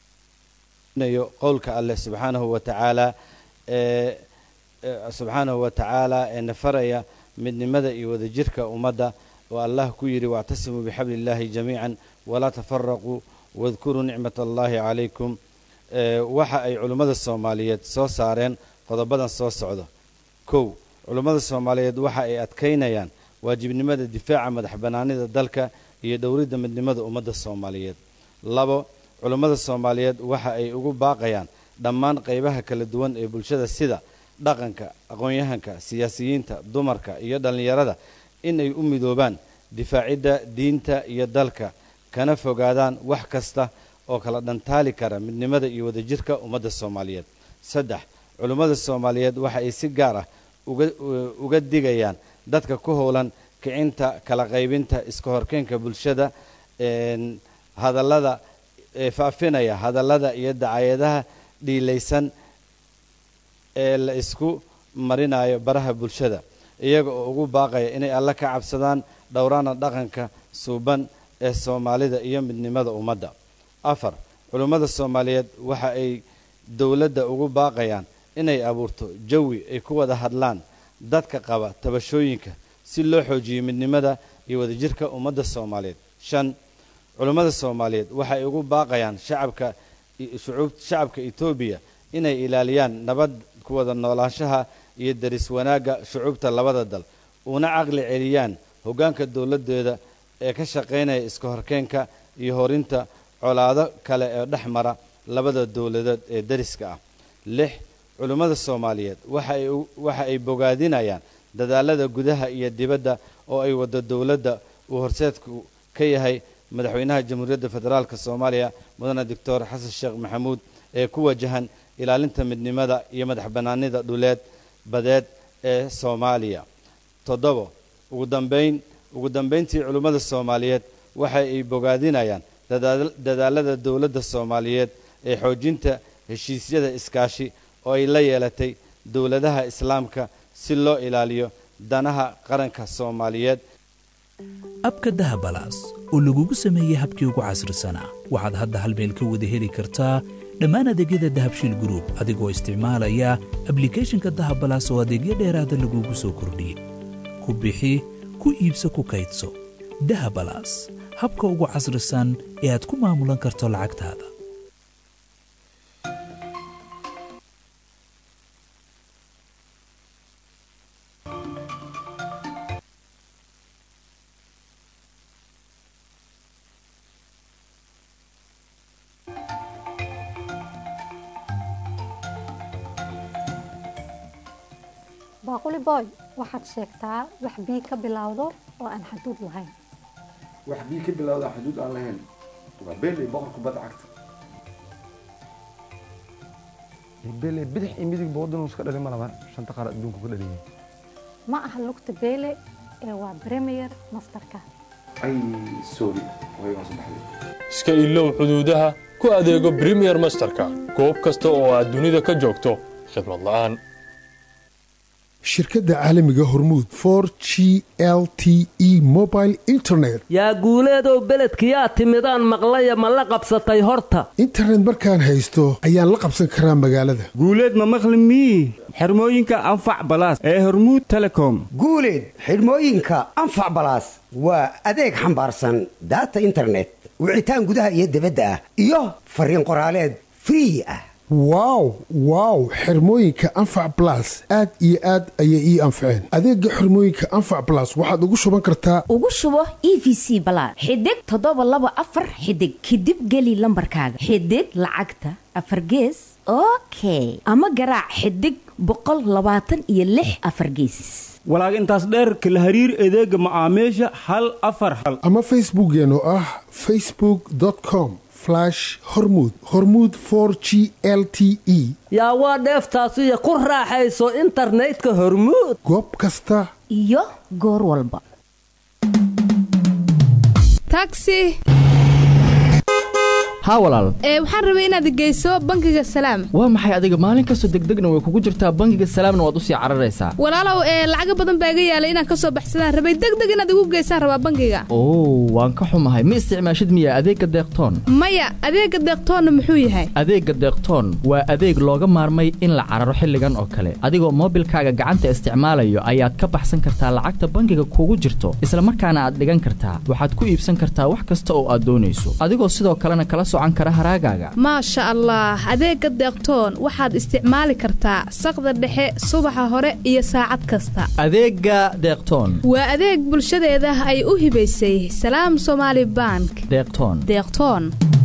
layo qowlka alleh subxaanahu wa tacaala ee subxaanahu wa tacaala ee nafaraya midnimada iyo wadajirka ummadda oo allah ku yidhi wactasimuu bixabli illaahi jamiican walaa tafaraquu wadkuruu nicmat allahi calaykum waxa ay culimmada soomaaliyeed soo saareen qodobadan soo socdo kow culimmada soomaaliyeed waxa ay adkaynayaan waajibnimada difaaca madax bannaanida dalka iyo dhowridda midnimada ummadda soomaaliyeed labo culimmada soomaaliyeed waxa ay ugu baaqayaan dhammaan qaybaha kala duwan ee bulshada sida dhaqanka aqoon-yahanka siyaasiyiinta dumarka iyo dhallinyarada in ay u midoobaan difaacidda diinta iyo dalka kana fogaadaan wax kasta oo kala dhantaali kara midnimada iyo wadajirka ummadda soomaaliyeed saddex culimmada soomaaliyeed waxa ay si gaar ah uga digayaan dadka ku howlan kicinta kala qaybinta iska horkeenka bulshada hadallada faafinaya hadallada iyo dacayadaha dhiilaysan ee la isku marinayo baraha bulshada iyaga oo ugu baaqaya inay alle ka cabsadaan dhowraana dhaqanka suuban ee soomaalida iyo midnimada ummadda afar culimmada soomaaliyeed waxa ay dowladda ugu baaqayaan inay abuurto jawi ay ku wada hadlaan dadka qaba tabashooyinka si loo xoojiyo midnimada iyo wadajirka ummadda soomaaliyeed shan culimmada soomaaliyeed waxa ay ugu baaqayaan shacabka shacabka etoobiya inay ilaaliyaan nabad ku wada noolaanshaha iyo daris wanaagga shucuubta labada dal una caqli celiyaan hoggaanka dowladdeeda ee ka shaqaynaya iska horkeenka iyo horinta colaado kale ee dhex mara labada dowladood ee dariska ah lix culimmada soomaaliyeed waxa ay bogaadinayaan dadaalada gudaha iyo dibadda oo ay waddo dowladda uu horseedku ka yahay madaxweynaha jamhuuriyadda federaalk soomaaliya mudane doctor xasan sheekh maxamuud ee ku wajahan ilaalinta midnimada iyo madax bannaanida dhuleed badeed ee soomaaliya toddobo ugu dambayn ugu dambayntii culimmada soomaaliyeed waxa ay bogaadinayaan dadaalada dowladda soomaaliyeed ee xoojinta heshiisyada iskaashi oo ay la yeelatay dowladaha islaamka si loo ilaaliyo danaha qaranka soomaaliyeed abka dahabalaas oo lagugu sameeyey habkii ugu casrisanaa waxaad hadda hal meel ka wada heli kartaa dhammaan adeegyada dahabshiil gruub adigoo isticmaalaya ablikhethonka dahabalaas oo adeegyo dheeraada lagugu soo kordhiyey ku bixi ku iibso ku kaydso dahabalaas habka ugu casrisan ee aad ku maamulan karto lacagtaada baaquli boy waxaad sheegtaa wax bii ka bilowdo oo aan xaduud lahayn wax bii ka bilowda xuduud aan lahayn waa beeley boqor kubadda cagta beeley bidix iyo midigba waddan iska dhalin ma laban shanta qaar adduunka ku dhaliyay ma aha lugta beele ee waa premier masterka ay sorry way waa saddexday iska ilow xuduudaha ku adeego premier masterka goob kasta oo aad dunida ka joogto khidmad la'aan shirkadda caalamiga hormuud for g l t e mobile internet yaa guuleedow beledkiyaa timidaan maqlaya ma la qabsatay horta internet markaan haysto ayaan la qabsan karaa magaalada guuleed ma maqli mii xirmooyinka anfac balaas ee hormuud telecom guuleed xidhmooyinka anfac balaas waa adeeg xambaarsan daata internet wicitaan gudaha iyo dibadda ah iyo fariin qoraaleed free ah wow wow xirmooyinka anfac balas aad iyo aad ayay ii anfaceen adeega xirmooyinka anfac balas waxaad ugu shuban kartaa ugu shubo e v c balaad xidig toddoba laba afar xidig kadib geli lambarkaaga xidig lacagta afar gees okay ama garaac xidig boqol labaatan iyo lix afar geesis walaag intaas dheerka la hariir adeega macaamiisha hal afar hal ama facebookeen oo ah facebook com hormud hormuud for g l t e yaa waa dheeftaasiyo ku raaxayso internetka hormuud goob kasta iyo goor walba taxi haa walaal ee waxaan rabay inaad geyso bangiga salaam waa maxay adiga maalin kastoo degdegna way kugu jirtaa bangiga salaamna waad usii cararaysaa walaalow ee lacaga badan baa iga yaalay inaan ka soo baxsadaan rabay degdeg inaad igu geysaan rabaa bangiga oo waan ka xumahay ma isticmaashid miya adeegga deeqtoon maya adeega deeqtoonna muxuu yahay adeegga deeqtoon waa adeeg looga maarmay in la cararo xilligan oo kale adigoo moobilkaaga gacanta isticmaalayo ayaad ka baxsan kartaa lacagta bangiga kugu jirto isla markaana aad dhigan kartaa waxaad ku iibsan kartaa wax kasta oo aad doonayso adigoo sidoo kalena kala maasha allah adeega deeqtoon waxaad isticmaali kartaa saqda dhexe subaxa hore iyo saacad kasta adeega deeqtoon waa adeeg bulshadeeda ay u hibaysay salaam somaali bank deeqtoon deeqtoon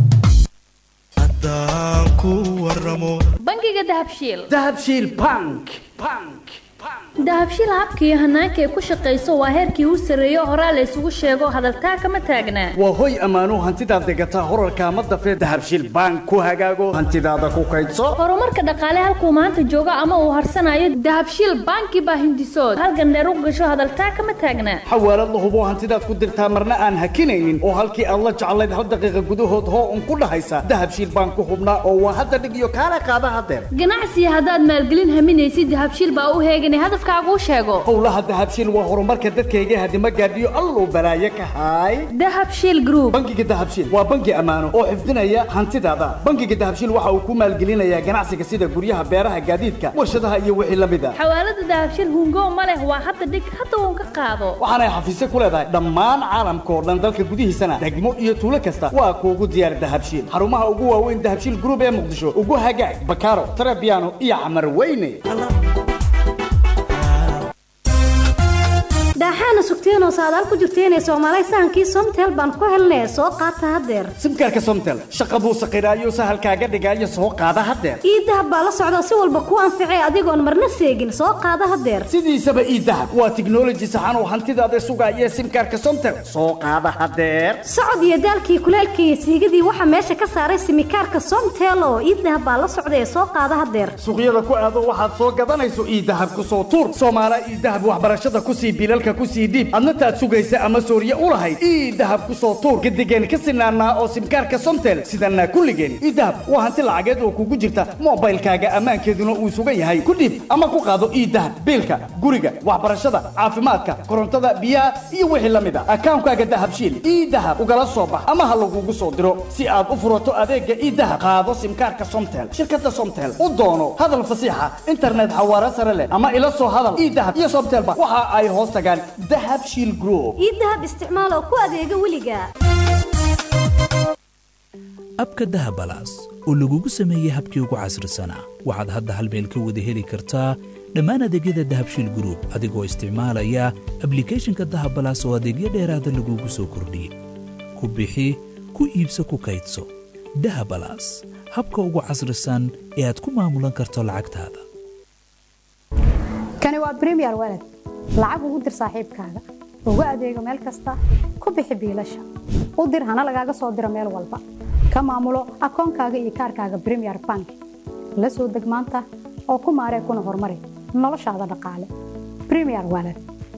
bangiga dahabshiil dahabshiil bank dahabshiil habka iyo hanaanka ay ku shaqayso waa heerkii u sarreeyo horaa la ysugu sheego hadaltaa kama taagnaa waa hoy ammaanuu hantidaad degataa horarkaa ma dafee dahabshiil bank ku hagaago hantidaada ku kaydso horumarka dhaqaale halkuu maanta joogo ama uu harsanayo dahabshiil banki baa hindisood halgandheer u gasho hadaltaa kama taagnaa xawaalad la hubo hantidaad ku dirtaa marna aan hakinaynin oo halkii aad la jeclayd hal daqiiqa gudahood hoo un ku dhahaysa dahabshiil bank ku hubnaa oo waa hadda dhig iyo kaala qaada hadeer ganacsiga haddaad maalgelin haminaysid dahabshiil baa u heeganay hadafkaagu sheego howlaha dahabshiil waa horumarka dadkayga hadima gaadhiyo alluu balaaye ka haay dahabshiil group bangiga dahabshiil waa bangi ammaano oo xifdinaya hantidaada bangiga dahabshiil waxa uu ku maalgelinayaa ganacsiga sida guryaha beeraha gaadiidka warshadaha iyo wixii la mid a xawaalada dahabshiil hungo ma leh waa hadda dhig hadda uun ka qaado waxaanay xafiisyo ku leedahay dhammaan caalamka oo dhan dalka gudihiisana degmo iyo tuulo kasta waa kuugu diyaar dahabshiil xarumaha ugu waaweyn dahabshiil group ee muqdisho ugu hagaag bakaaro tarabiano iyo camar weyne daaxaana sugteenoo saadaal ku jirteenee soomaalay sahankii somtel baan ku helnee soo qaata haddeer simkaarka somtel shaqa buu saqiraayo sahalkaaga dhigaayo soo qaada haddeer ii dahab baa la socda si walba kuu anficee adigoon marna seegin soo qaada haddeer sidiisaba ii dahab waa tiknoloji saxan oo hantidaada sugaaya simkaarka somtel soo qaada haddeer socod iyo daalkii kuleelka iyo siigadii waxaa meesha ka saaray simikaarka somtel oo ii dahab baa la socda ee soo qaada haddeer suuqyada ku aado waxaad soo gadanayso ii dahab ku soo tuur soomaala ii dahab waxbarashada kusii bilalka kusii dhiib adna taad sugaysa ama sooriye u lahayd ii dahab ku soo tuur gadigeen ka sinaanaa oo simkaarka somtel sidanaa kulligeen ii dahab waa hanti lacageed oo kugu jirta moobaylkaaga ammaankeeduna uu sugan yahay ku dhiib ama ku qaado ii dahab biilka guriga waxbarashada caafimaadka korontada biyaha iyo wixii la mid a akaankaaga dahabshiil ii dahab ugala soo bax ama ha lagugu soo diro si aad u furato adeega ii dahab qaado simkaarka somtel shirkada somtel u doono hadal fasiixa internet xawaare sare leh ama ila soo hadal ii dahab iyo somtelba waxa ay hoos tagaan dahabshiil group ii dahab isticmaal oo ku adeega weliga abka dahabalaas oo lagugu sameeyey habkii ugu casrisanaa waxaad hadda hal meel ka wada heli kartaa dhammaan adeegyada dahabshiil group adigoo isticmaalaya ablicathonka dahabalaas oo adeegyo dheeraada lagugu soo kordhiyey ku bixi ku iibso ku kaydso dahabalaas habka ugu casrisan ee aad ku maamulan karto lacagtaada kani waa premier walad lacag ugu dir saaxiibkaaga ugu adeego meel kasta ku bixi biilasha u dir hana lagaaga soo diro meel walba ka maamulo akoonkaaga iyo kaarkaaga premier bank la soo deg maanta oo ku maaree kuna horumari noloshaada dhaqaale premier walad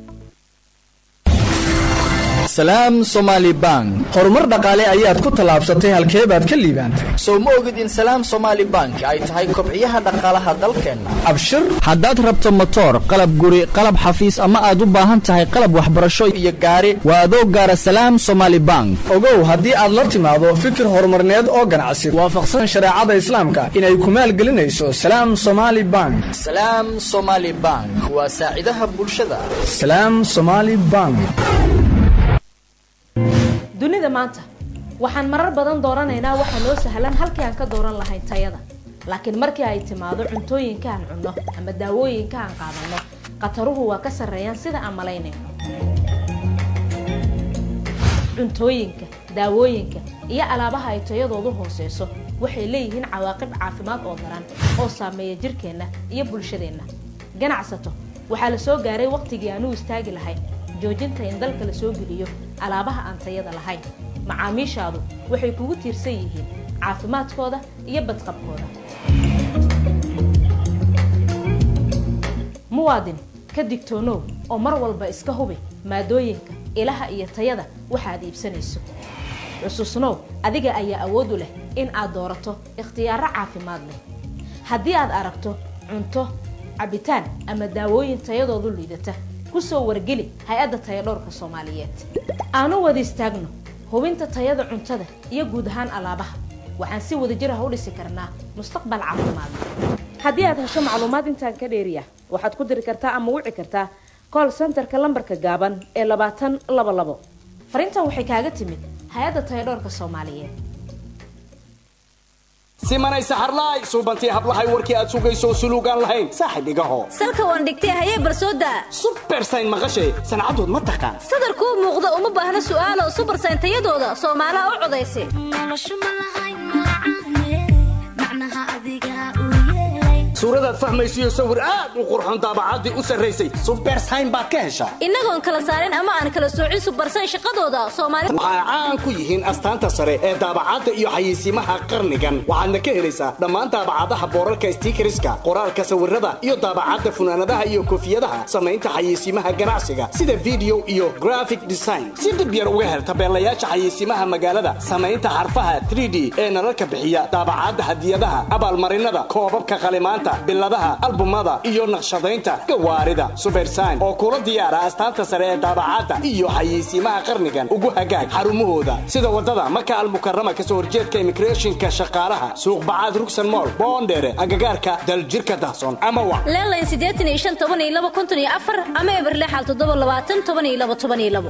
salaam somaali bank horumar dhaqaale ayaad ku tallaabsatay halkee baad ka liibaantay sow ma ogid in salaam somaali bank ay tahay kobciyaha dhaqaalaha dalkeenna abshir haddaad rabto motoor qalab guri qalab xafiis ama aad u baahan tahay qalab waxbarasho iyo gaari waa adoo gaara salaam somaali bank ogow haddii aad la timaado fikir horumarneed oo ganacsi waafaqsan shareecada islaamka inay ku maalgelinayso salaam somaali bank salaam somaali bank waa saacidaha bulshada salaam somaali bank dunida maanta waxaan marar badan dooranaynaa waxaa noo sahlan halkii aan ka dooran lahayn tayada laakiin markii ay timaado cuntooyinka aan cunno ama daawooyinka aan qaadanno khataruhu waa ka sarreeyaan sida aan malaynayno cuntooyinka daawooyinka iyo alaabaha ay tayadoodu hooseyso waxay leeyihiin cawaaqib caafimaad oo daran oo saameeya jirkeenna iyo bulshadeenna ganacsato waxaa la soo gaaray waqtigii aan u istaagi lahayn joojinta in dalka la soo geliyo alaabaha aan tayada lahayn macaamiishaadu waxay kugu tiirsan yihiin caafimaadkooda iyo badqabkooda muwaadin ka digtoonow oo mar walba iska hubi maadooyinka ilaha iyo tayada waxaad iibsanayso xusuusnow adiga ayaa awood u leh in aad doorato ikhtiyaaro caafimaad leh haddii aad aragto cunto cabitaan ama daawooyin tayadoodu liidata kusoo wargeli hay-adda tayadhowrka soomaaliyeed aanu wada istaagno hubinta tayada cuntada iyo guud ahaan alaabaha waxaan si wada jir ah u dhisi karnaa mustaqbal caafimaad haddii aad hesho macluumaad intaan ka dheeriya waxaad ku diri kartaa ama wici kartaa call centerka lambarka gaaban ee labaatan laba labo fariintan waxay kaaga timid hay-adda tayadhowrka soomaaliyeed simanay saxarlaay suubantii hablahay warkii aad sugayso suluugaan lahayn saaxib igaho salka waan dhigtay hayee barsooda subersayn maqashay sancadood ma taqaan sadarkuu muuqda uma baahna su'aalo subersayn tayadooda soomaalaha u codaysa suuradaad fahmaysiyo sawir aad u qurxon daabacaddii u sarraysay subersayn baad ka heshaa innagoon kala saarin ama aan kala soocin subersayn shaqadooda soomaali waxay caan ku yihiin astaanta sare ee daabacadda iyo xayeysiimaha qarnigan waxaadna ka helaysaa dhammaan daabacadaha boorarka stiikariska qoraalka sawirada iyo daabacadda funaanadaha iyo koofiyadaha samaynta xayeysiimaha ganacsiga sida video iyo graphic design si dib yar uga hel tabeelayaasha xayeysiimaha magaalada samaynta xarfaha 3d ee nalalka bixiya daabacadda hadiyadaha abaalmarinada koobabka qalimaanta biladaha albumada iyo naqshadaynta gawaarida subersayn oo kula diyaara astaanta sare ee daabacadda iyo xayeysiimaha qarnigan ugu hagaag xarumahooda sida wadada maka almukarama kasoo horjeedka immigrationka shaqaalaha suuq bacaad rugsan mool boondheere agagaarka daljirka dahsoon ama wa leelayn siddeetan iyo shan toban iyo laba konton iyo afar ama eberlexal toddoba labaatan toban iyo laba toban iyo labo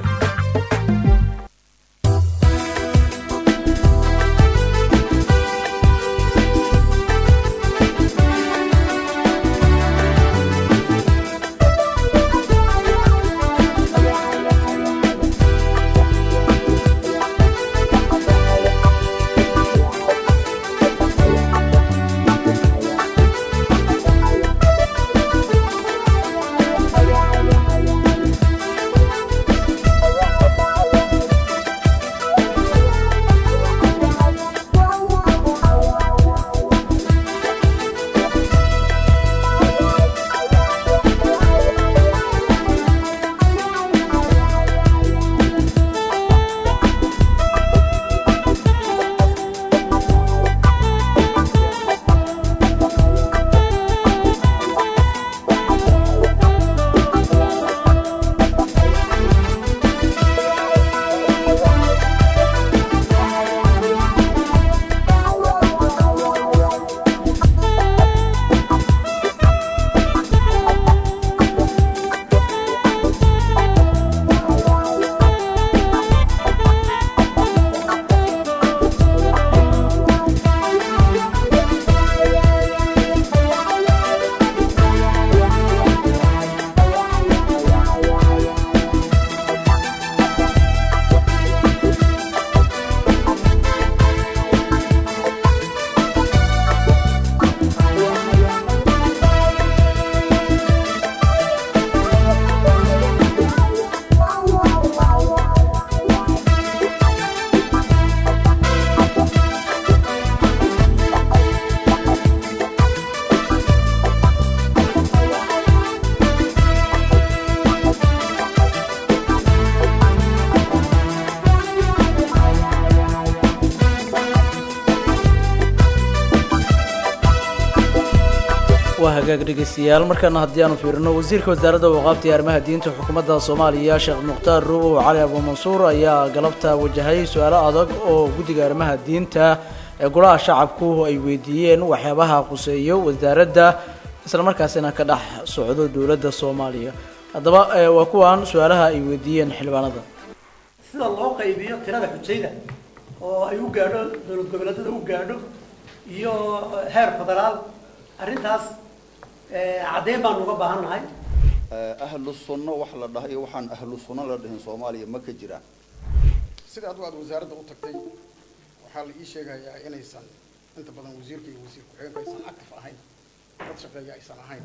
hagaag dhegeystayaal markaana haddii aanu fiirino wasiirka wasaaradda waqaabta iyo arrimaha diinta xukuumadda soomaaliya sheekh mukhtaar ruuw cali abuumansuur ayaa galabta wajahay su-aalo adag oo guddiga arrimaha diinta ee golaha shacabku ay weydiiyeen waxyaabaha quseeyo wasaaradda islamarkaasina ka dhex socdo dowladda soomaaliya haddaba waa kuwan su-aalaha ay weydiiyeen xildhibaanada sida loo qaybiyo tirada xujayda oo ay u gaadho dowlad goboleedyada u gaadho iyo heer federaal arrintaas caddeyn baanu uga baahan nahay ahlu sunno wax la dhahay iyo waxaan ahlu sunno la dhihin soomaaliya ma ka jiraan sida adigu aad wasaaradda u tagtay waxaa la ii sheegayaa inaysan inta badan wasiirka iyo wasiir ku-xigeenka aysan active ahayn dad shaqeeya aysan ahayn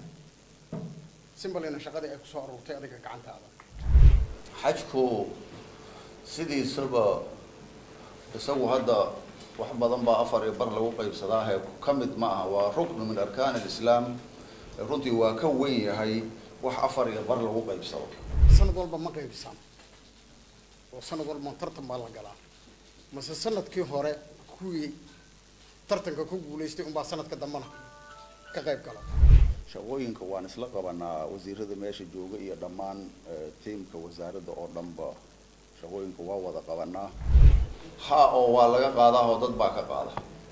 simbalina shaqadii ay kusoo aruurtay adiga gacantaada xajku sidiisaba isagu hadda wax badan baa afar iyo bar lagu qaybsadaahe ka mid ma aha waa ruknu min arkaan alislaam runtii waa ka weyn yahay wax afar iyo bar lagu qaybsado sanad walba ma qaybsan oo sanad walba tartan baa la galaa mase sanadkii hore kuwii tartanka ku guulaystay unbaa sanadka dambana ka qayb gala shaqooyinka waan isla qabanaa wasiirada meesha jooga iyo dhammaan tiimka wasaaradda oo dhanba shaqooyinka waa wada qabanaa ha oo waa laga qaadaa oo dad baa ka qaada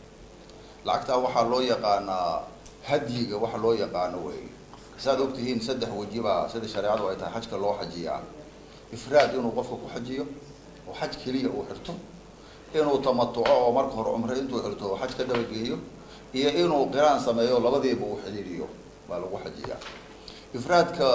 lacagtaa waxaa loo yaqaanaa hadyiga waxa loo yaqaano wey saad ogtihiin saddex weji baa sida shareecadu ay tahay xajka loo xajiyaa ifraad inuu qofka ku xajiyo oo xaj keliya uu xirto inuu tamatuco oo marka hore cumre intuu xirto oo xaj ka dabageeyo iyo inuu qiraan sameeyo labadiiba uu xidhiiriyo baa lagu xajiyaa ifraadka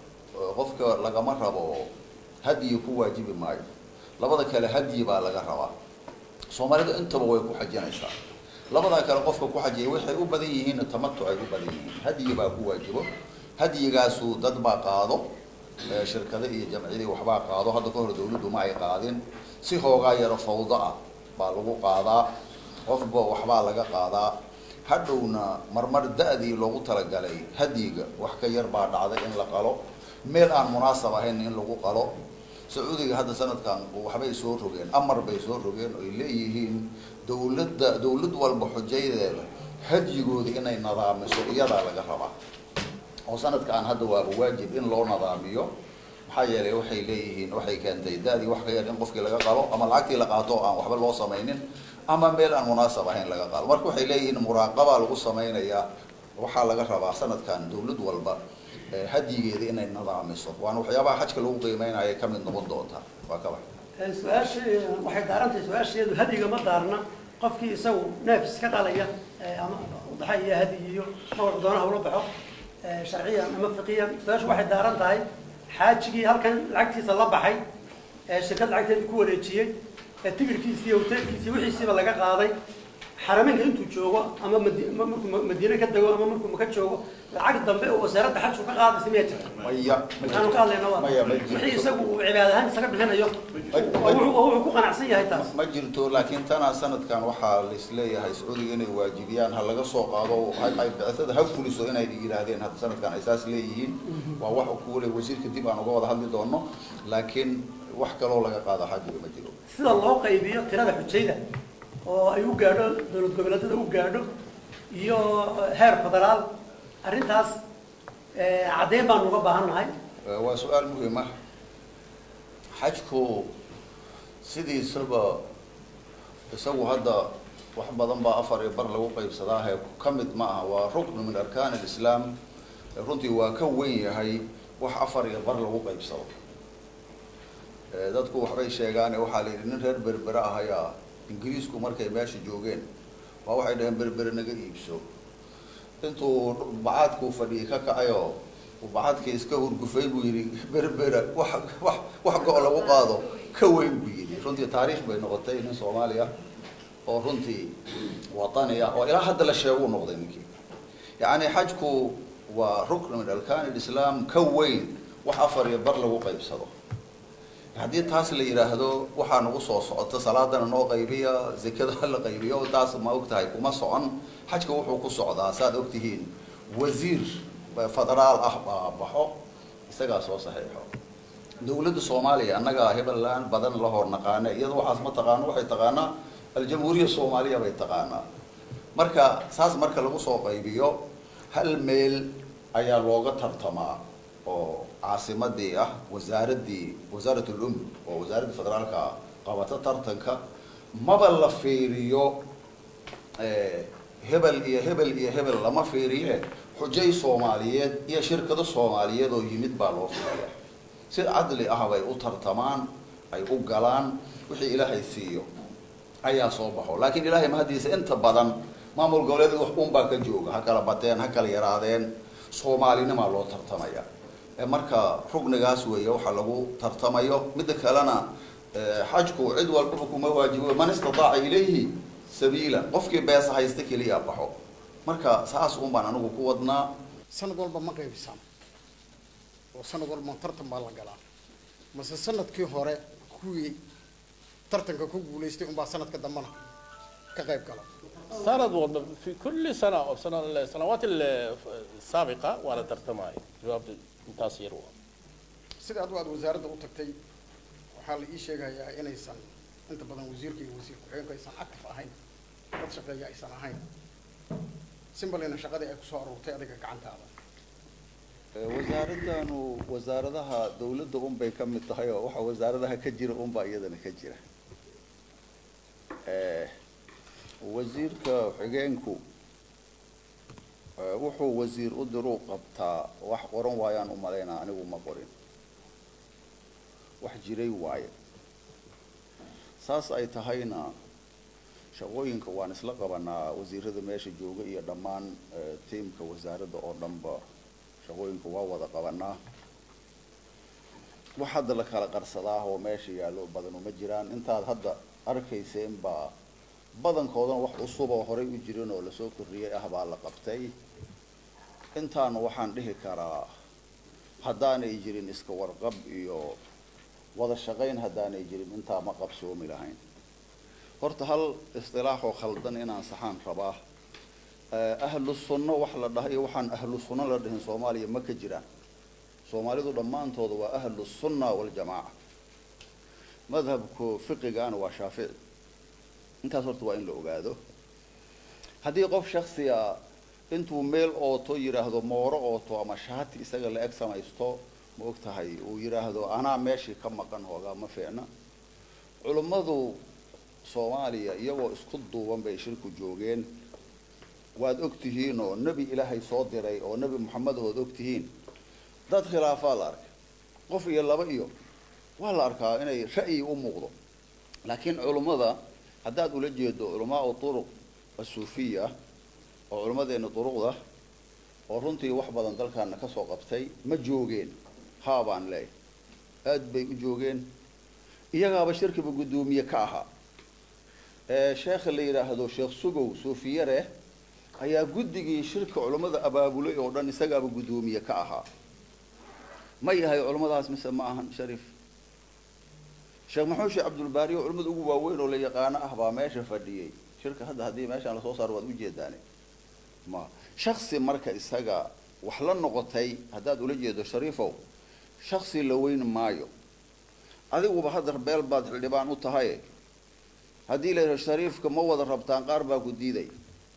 qofka lagama rabo hadyi ku waajibi maayo labada kale hadyi baa laga rabaa soomaalidu intaba way ku xajinaysaa labadaa kale qofka ku xajiya waxay u badan yihiin tamatuc ay u badan yihiin hadyi baa ku waajibo hadyigaasu dad baa qaado shirkado iyo jamciyadii waxbaa qaado hadda ka hor dawladdu ma ay qaadin si hoogaa yaro fawdo ah baa lagu qaadaa qofba waxbaa laga qaadaa hadhowna marmar da-dii loogu talagalay hadyiga wax ka yar baa dhacday in la qalo meel aan munaasab ahayn in lagu qalo sacuudiga hadda sanadkan waxbay soo rogeen amar bay soo rogeen oy leeyihiin dawladda dawlad walba xujaydeeda hadyigooda inay nadaamiso iyadaa laga rabaa oo sanadkan hadda waaba waajib in loo nadaamiyo maxaa yeelay waxay leeyihiin waxay keentay da-dii wax ka yar in qofkii laga qalo ama lacagtii la qaato aan waxba loo samaynin ama meel aan munaasab ahayn laga qalo marka waxay leeyihiin muraaqabaa lagu samaynayaa waxaa laga rabaa sanadkan dawlad walba hadyigeeda inay nadaamiso waana waxyaabaha xajka lagu qiimeynaya ka mid noqon doonta waa ka bax su-aasha waxay daarantahay su-aasheedu hadiga ma daarna qofkii isagu neef iska qalaya ama udaxa iyo hadi iyo mawar doonaha ula baxo sharciyan ama fiqiyan su-aashu waxay daaran tahay xaajigii halkan lacagtiisa la baxay shirkad lacagteeda ku wareejiyey tigirkiisi iyo hoteelkiisi wixiisiiba laga qaaday xarameynka intuu joogo ama madi- ma- markuu ma- madiine ka dego ama markuu maka joogo lacag dambe oo wasaaradda xajku ka qaadaysa miyaa jirta maya waxaanu ka hadlayna waa maya ma jirto. wixii isagu uu cibaad ahaan isaga bixinayo oo wuxuu- oo wuxuu ku qanacsan yahay taas ma jirto laakiin tanaa sanadkan waxaa laisleeyahay sacuudiga inay waajibiyaan ha laga soo qaado ay- ay bicithada ha fuliso inay yidhaahdeen hadda sanadkan ay saas leeyihiin waa wax kuwale wasiirka dib aan uga wada hadli doono laakiin wax kaloo laga qaado xajiga ma jiro sida loo qaybiyo tirada xujayda oo ay u gaadho dowlad goboleedyada u gaadho iyo heer federaal arrintaas eh, caddeyn baanu uga baahan nahay Eh, waa su-aal muhiim ah xajku sidiisaba isagu hadda wax badan baa afar iyo bar lagu qaybsadaahe ka mid ma aha waa ruknu min arkaan alislaam Eh, runtii waa ka weyn yahay wax afar iyo bar lagu qaybsado Eh, dadku waxbay sheegaane waxaa la yidhi nin reer berbere ah ayaa ingiriisku markay meesha joogeen waa waxay dhaheen berbere naga iibso intuu bacaadkuu fadhiyay ka kacayoo uu bacaadkii iska hurgufay buu yidhi berbera wax wax wax go' lagu qaado ka weyn buu yidhi runtii taariikh bay noqotay nin soomaali ah oo runtii watani ah oo ilaa hadda la sheeguu noqday ninkii yacni xajku waa rukn min arkaan alislaam ka weyn wax afar iyo bar lagu qaybsado haddii taas la yidhaahdo waxaa nagu soo socota salaadana noo qaybiya zekada la qaybiyo taas ma og tahay kuma socon xajka wuxuu ku socdaa saad og tihiin wasiir federaal ah baa baxo isagaa soo saxiixo dowladda soomaaliya annagaa hebellaan badan la hor naqaane iyada waxaas ma taqaano waxay taqaanaa aljamhuuriya soomaaliya bay taqaanaa marka saas marka lagu soo qaybiyo hal meel ayaa looga tartamaa oo caasimadii ah wasaaraddii wasaarat ulum oo wasaaraddii federaalka qabata tartanka maba la fiiriyo hebel iyo hebel iyo hebel lama fiiriye xujay soomaaliyeed iyo shirkado soomaaliyeed oo yimid baa loo fiiriya si cadli ah bay u tartamaan ay u galaan wixii ilaahay siiyo ayaa soo baxo laakiin ilaahay mahadiisa inta badan maamul goboleed wax unbaa ka jooga ha kala bateen ha kala yaraadeen soomaalinimaa loo tartamaya marka rugnigaas weeye waxa lagu tartamayo midda kalena xajku cid walbaba kuma waajibo man istataaca ilayhi sabiila qofkii beesa haysta keliya baxo marka saas un baan anigu ku wadnaa sanad walba ma qaybisaan oo sanad walba tartan baa la galaa mase sanadkii hore kuwii tartanka ku guulaystay unbaa sanadka dambana ka qayb gala سند والله في كل سنة أو سنة السنوات السابقة وأنا ترتماي جواب تاثير sida adigu aad wasaaradda u tagtay waxaa la ii sheegayaa inaysan inta badan wasiirka iyo wasiir ku-xigeenku aysan active ahayn dad shaqeeya aysan ahayn simbalina shaqadii ay kusoo aruurtay adiga gacantaada wasaaradanu wasaaradaha dawladda unbay ka mid tahay oo waxa wasaaradaha ka jira unbaa iyadana ka jira wasiirka xigeenku wuxuu wasiir u diruu qabtaa wax qoran waayaan u malaynaa anigu ma qorin wax jiray waaye saas ay tahayna shaqooyinka waan isla qabanaa wasiirada meesha jooga iyo dhammaan tiimka wasaaradda oo dhanba shaqooyinka waa wada qabanaa wax hadda la kala qarsadaa oo meesha yaallo badan uma jiraan intaad hadda arkayseen baa badankoodana wax cusub oo horay u jirin oo lasoo kordhiyay ah baa la qabtay intaana waxaan dhihi karaa haddaanay jirin iska warqab iyo wada shaqayn haddaanay jirin intaa ma qabsoomi lahayn horta hal istilaaxoo khaldan inaan saxaan rabaa ahlu sunno wax la dhaha iyo waxaan ahlu sunno la dhihin soomaaliya ma ka jiraan soomaalidu dhammaantooda waa ahlu sunna waljamaaca madhabku fiqigaana waa shaafici intaas horta waa in la ogaado haddii qof shaksiga intuu meel ooto yidhaahdo mooro ooto ama shaati isaga la eg samaysto ma og tahay uu yidhaahdo anaa meeshii ka maqan hoogaa ma fiicna culummadu soomaaliya iyagoo isku duuban bay shirku joogeen waad og tihiin oo nebi ilaahay soo diray oo nebi moxamed ood og tihiin dad khilaafaa la arkay qof iyo laba iyo waa la arkaa inay ra'yi u muuqdo laakiin culummada haddaad ula jeedo culamaau turuq asuufiya oo culimmadeena duruqda oo runtii wax badan dalkaana ka soo qabtay ma joogeen haa baan leeyahay aad bay u joogeen iyagaaba shirkiba guddoomiye ka ahaa sheekha la yidhaahdo sheekh sugow suufiyare ayaa guddigii shirka culummada abaabulay oo dhan isagaaba guddoomiye ka ahaa ma yahay culummadaas mise ma ahan shariif sheekh maxamed sheekh cabdulbaari oo culimmada ugu waaweyn oo la yaqaano ah baa meesha fadhiyey shirka hadda haddii meeshaan lasoo saaro waad ujeedaane ma shaksi marka isaga wax la noqotay haddaad ula jeedo shariifow shaksi la weyn maayo adiguba haddar beel baad xildhibaan u tahay haddii la yidhaho shariifka ma wada rabtaan qaar baa ku diiday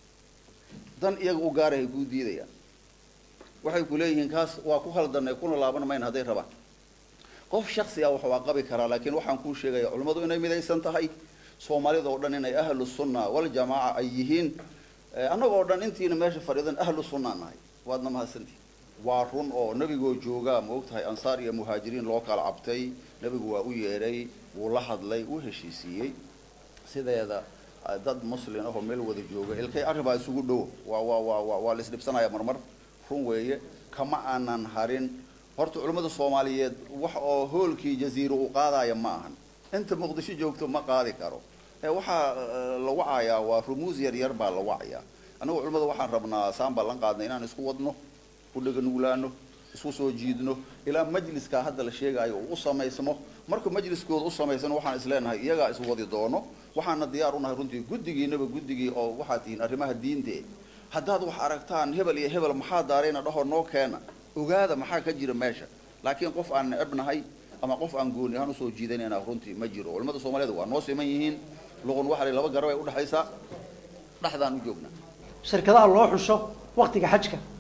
dan iyaga u gaarahay kuu diidayaan waxay ku leeyihiin kaas waa ku haldanay kuna laaban mayna hadday rabaan qof shaksi ah wax waa qabi karaa laakiin waxaan kuu sheegaya culimmadu inay midaysan tahay soomaalida oo dhan inay ahlu sunna waljamaaca ay yihiin annagoo dhan intiina meesha fadhiidan ahlu sunna nahay waadna mahadsantihi waa run oo nebigoo joogaa ma og tahay ansaar iyo muhaajiriin loo kala cabtay nebigu waa u yeedhay wuu la hadlay wuu heshiisiiyey sideeda dad muslin ahoo meel wada jooga ilkay arribaa isugu dhow waa waa waa waa waa la isdhibsanaya marmar run weeye kama aanan harin horta culimmada soomaaliyeed wax oo hoolkii jaziiro u qaadaya ma ahan inta muqdisho joogto ma qaadi karo ee waxaa la wacayaa waa rumuus yar yar baa la wacayaa annagu culimmada waxaan rabnaa saan ballan qaadnay inaan isku wadno u dhaganuglaano isku soo jiidno ilaa majliskaa hadda la sheegaayo uu u samaysmo markuu majliskooda u samaysano waxaan isleenahay iyagaa iswadi doono waxaana diyaar unahay runtii guddigiinaba guddigii oo waxaad tihiin arrimaha diinte haddaad wax aragtaan hebel iyo hebel maxaa daarayna dhahoo noo keena ogaada maxaa ka jira meesha laakiin qof aan necebnahay ama qof aan gooni ahaan usoo jiidanayna runtii ma jiro culimmada soomaaliyeed waa noo siman yihiin luqun waxa la laba garab ay udhexaysaa dhexdaan u joognaa shirkadaha loo xusho waktiga xajka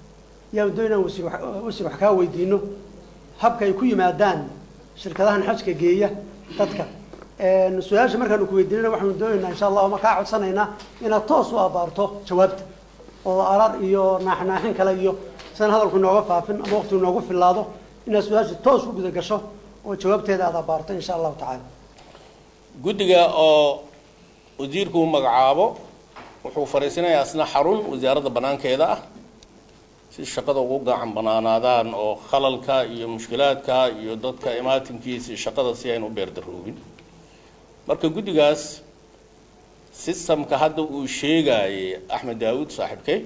yaan doonayna wasiir wax- wasiir wax kaa weydiino habka ay ku yimaadaan shirkadahan xajka geeya dadka Een, su-aasha markaanu ku weydiinana waxaanu doonaynaa insha allah ma kaa codsanaynaa inaad toos u abaarto jawaabta oo arar iyo naaxnaaxin kale iyo sidan hadalku inooga faafin ama waqti inoogu filaado inaad su-aasha toos u guda gasho oo jawaabteeda aad abaarto insha allahu tacaala guddiga oo wasiirku uu magacaabo wuxuu fariisanayaa isna xarun wasaaradda banaankeeda ah si shaqada ugu gacan banaanaadaan oo khalalka iyo mushkilaadka iyo dadka imaatinkiisa iyo shaqada si aynu u beerdaroobin marka guddigaas sistamka hadda uu sheegayay axmed daawud saaxiibkay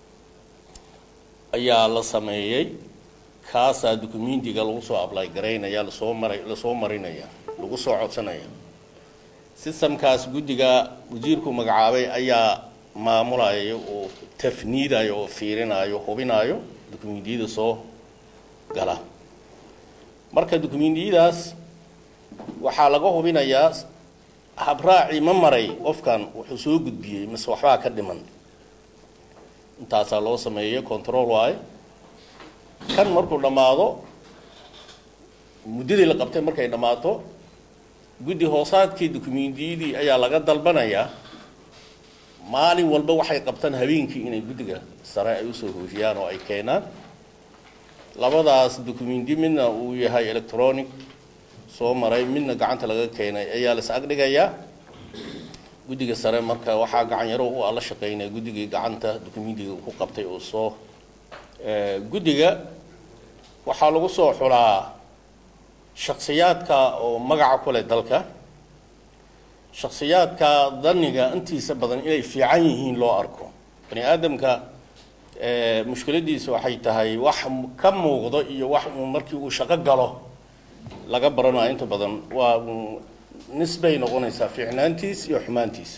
ayaa la sameeyey kaasaa dukumentiga lagu soo ablay garaynaya lasoo maray lasoo marinaya lagu soo codsanaya sistamkaas guddiga wasiirku magacaabay ayaa maamulaya oo tafniidayo oo fiirinayo hubinayo dukumentiyada soo gala marka dukumentiyadaas waxaa laga hubinayaa habraaci ma maray qofkan wuxuu soo gudbiyey mise waxbaa ka dhiman intaasaa loo sameeyey control waaye kan markuu dhammaado muddadii la qabtay markay dhammaato guddi hoosaadkii dukumentiyadii ayaa laga dalbanayaa maalin walba waxay qabtaan habeenkii inay guddiga sare ay usoo hoofiyaan oo ay keenaan labadaas dukumenti midna uu yahay electronic soo maray midna gacanta laga keenay ayaa la is agdhigayaa guddiga sare marka waxaa gacan yaro u ala shaqeynaya guddigii gacanta dukumentiga ku qabtay oo soo guddiga waxaa lagu soo xulaa shaksiyaadka oo magaca ku leh dalka shaksiyaadka daniga intiisa badan inay fiican yihiin loo arko bani aadamka mushkiladiisa waxay tahay wax ka muuqdo iyo wax uu markii uu shaqo galo laga baranayo inta badan waa nisbay noqonaysaa fiicnaantiis iyo xumaantiis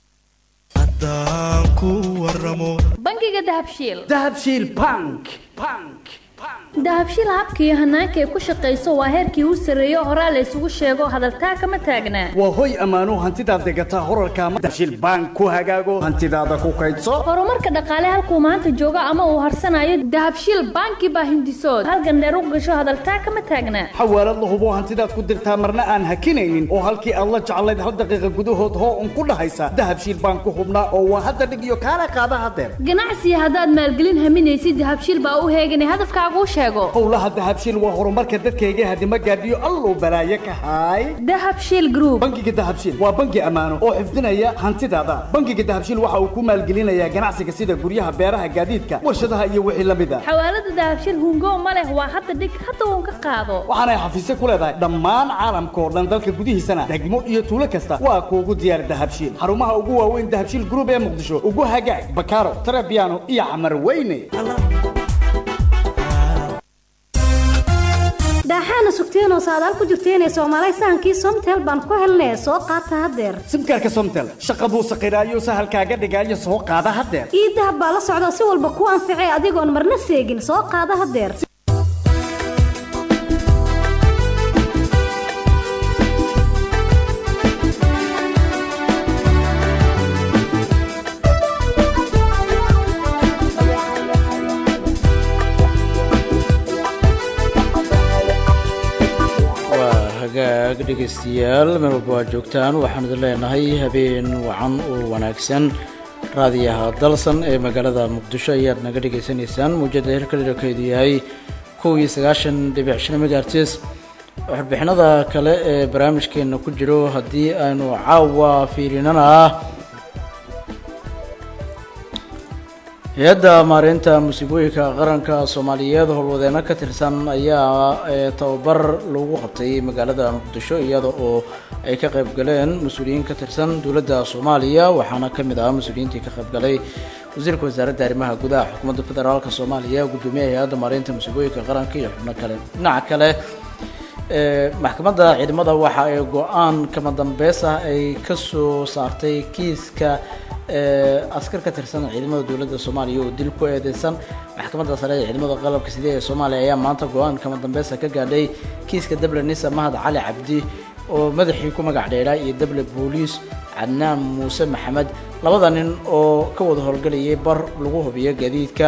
bangiga dahabshiil dahabshiil bank dahabshiil habka iyo hanaanka ay ku shaqayso waa heerkii u sarreeyo horaa la isugu sheego hadaltaa kama taagnaa waa hoy ammaano hantidaad degataa horarka ama dahabshiil bank ku hagaago hantidaada ku kaydso horumarka dhaqaale halkuu maanta joogo ama uu harsanayo dahabshiil banki baa hindisood halgandheer u gasho hadaltaa kama taagnaa xawaalad la hubo hantidaad ku dirtaa marna aan hakinaynin oo halkii aad la jeclayd hal daqiiqa gudahood hoo un ku dhahaysa dahabshiil bank ku hubnaa oo waa hadda dhig iyo kaala qaada hadeer ganacsiga haddaad maalgelin haminaysid dahabshiil baa u heeganay hadafkaaguu sheego howlaha dahabshiil waa horumarka dadkayga hadima gaadhiyo alluu balaaye ka haay dahabshiil group bangiga dahabshiil waa bangi ammaano oo xifdinaya hantidaada bangiga dahabshiil waxa uu ku maalgelinayaa ganacsiga sida guryaha beeraha gaadiidka warshadaha iyo wixii la mid a xawaalada dahabshiil hungo ma leh waa hadda dhig hadda uun ka qaado waxaanay xafiisyo ku leedahay dhammaan caalamka oo dhan dalka gudihiisana degmo iyo tuulo kasta waa kuugu diyaar dahabshiil xarumaha ugu waaweyn dahabshiil group ee muqdisho ugu hagaag bakaaro tarabiano iyo camar weyne daaxaana sugteenoo saadaal ku jirteenee soomaalay sahankii somtel baan ku helnee soo qaata haddeer simkaarka somtel shaqaduu saqiraayo sahalkaaga dhigaayo soo qaada haddeer ii dahab baa la socda si walba kuu anficee adigoon marna seegin soo qaada haddeer waa hagaag dhegaystayaal meel walba waa joogtaan waxaan idin leenahay habeen wacan oo wanaagsan raadiyaha dalsan ee magaalada muqdisho ayaad naga dhegaysanaysaan muujada hirka dherarkeedu yahay kow iyo sagaashan dhibic shan megaartis warbixinada kale ee barnaamijkeena ku jiro haddii aynu caawa fiirinana hay-adda maareynta musiibooyinka qaranka soomaaliyeed howlwadeeno ka tirsan ayaa ee tababar lagu qabtay magaalada muqdisho iyada oo ay ka qayb galeen mas-uuliyiin ka tirsan dowladda soomaaliya waxaana ka mid ahaa mas-uuliyiintii ka qayb galay wasiirka wasaaradda arrimaha gudaha xukuumadda federaalk soomaaliya guddoomiyaha hay-adda maareynta musiibooyinka qaranka iyo xubno kale dhinaca kale maxkamadda ciidamada waxa ay go-aan kama dambeys ah ay ka soo saartay kiiska askar ka tirsan ciidamada dowladda soomaaliya oo dil ku eedeysan maxkamadda sare ee ciidamada qalabka side ee soomaaliya ayaa maanta go-aan kama dambeysa ka gaadhay kiiska dable nisa mahad cali cabdi oo madaxii ku magac dheeraa iyo dable booliis cadnaan muuse maxamed labada nin oo ka wada howlgelayay bar lagu hubiyo gaadiidka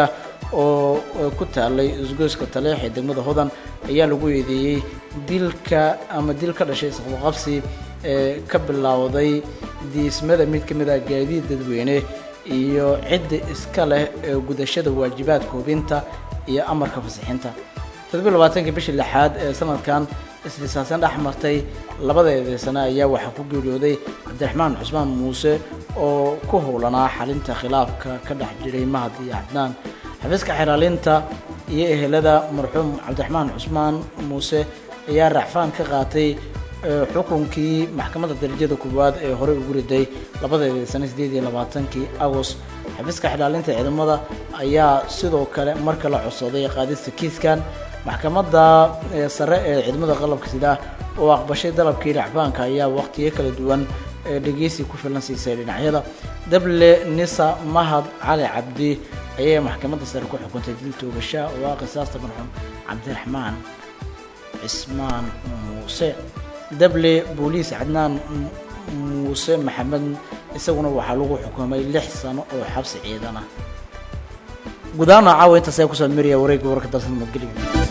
oo ku taalay isgoyska taleex ee degmada hodan ayaa lagu eedeeyey dilka ama dil ka dhashay isqabqabsi ee ka bilowday diismada mid ka mid ah gaadiid dadweyne iyo cidda iska leh ee gudashada waajibaadka hubinta iyo amarka fasixinta toddobiy labaatankii bishii lixaad ee sanadkan isdhisaasan dhex martay labada eedeysane ayaa waxaa ku geeriyooday cabdiraxmaan cusmaan muuse oo ku howlanaa xalinta khilaafka ka dhex jiray mahad iyo cadnaan xafiiska xeraalinta iyo ehelada marxuum cabdiraxmaan cusmaan muuse ayaa racfaan ka qaatay xukunkii maxkamadda darajada koowaad ee horey ugu riday labada eedeysane sideed iyo labaatankii agost xafiiska xeraalinta ciidamada ayaa sidoo kale mar kale codsaday qaadista kiiskan maxkamadda sare ee ciidamada qalabka sida oo aqbashay dalabkii racfaanka ayaa waqtiyo kala duwan dhegeysi ku filan siisay dhinacyada dable nisa mahad cali cabdi ayay maxkamadda sare ku xukuntay dil toogasha oo ah qisaasta marxuum cabdiraxmaan cismaan muuse dable booliis cadnaan muuse maxamed isaguna waxaa lagu xukumay lix sano oo xabsi ciidan ah gudaana caawa intaas ayaa kusoo miriya wareegga warka dalsan madgeliga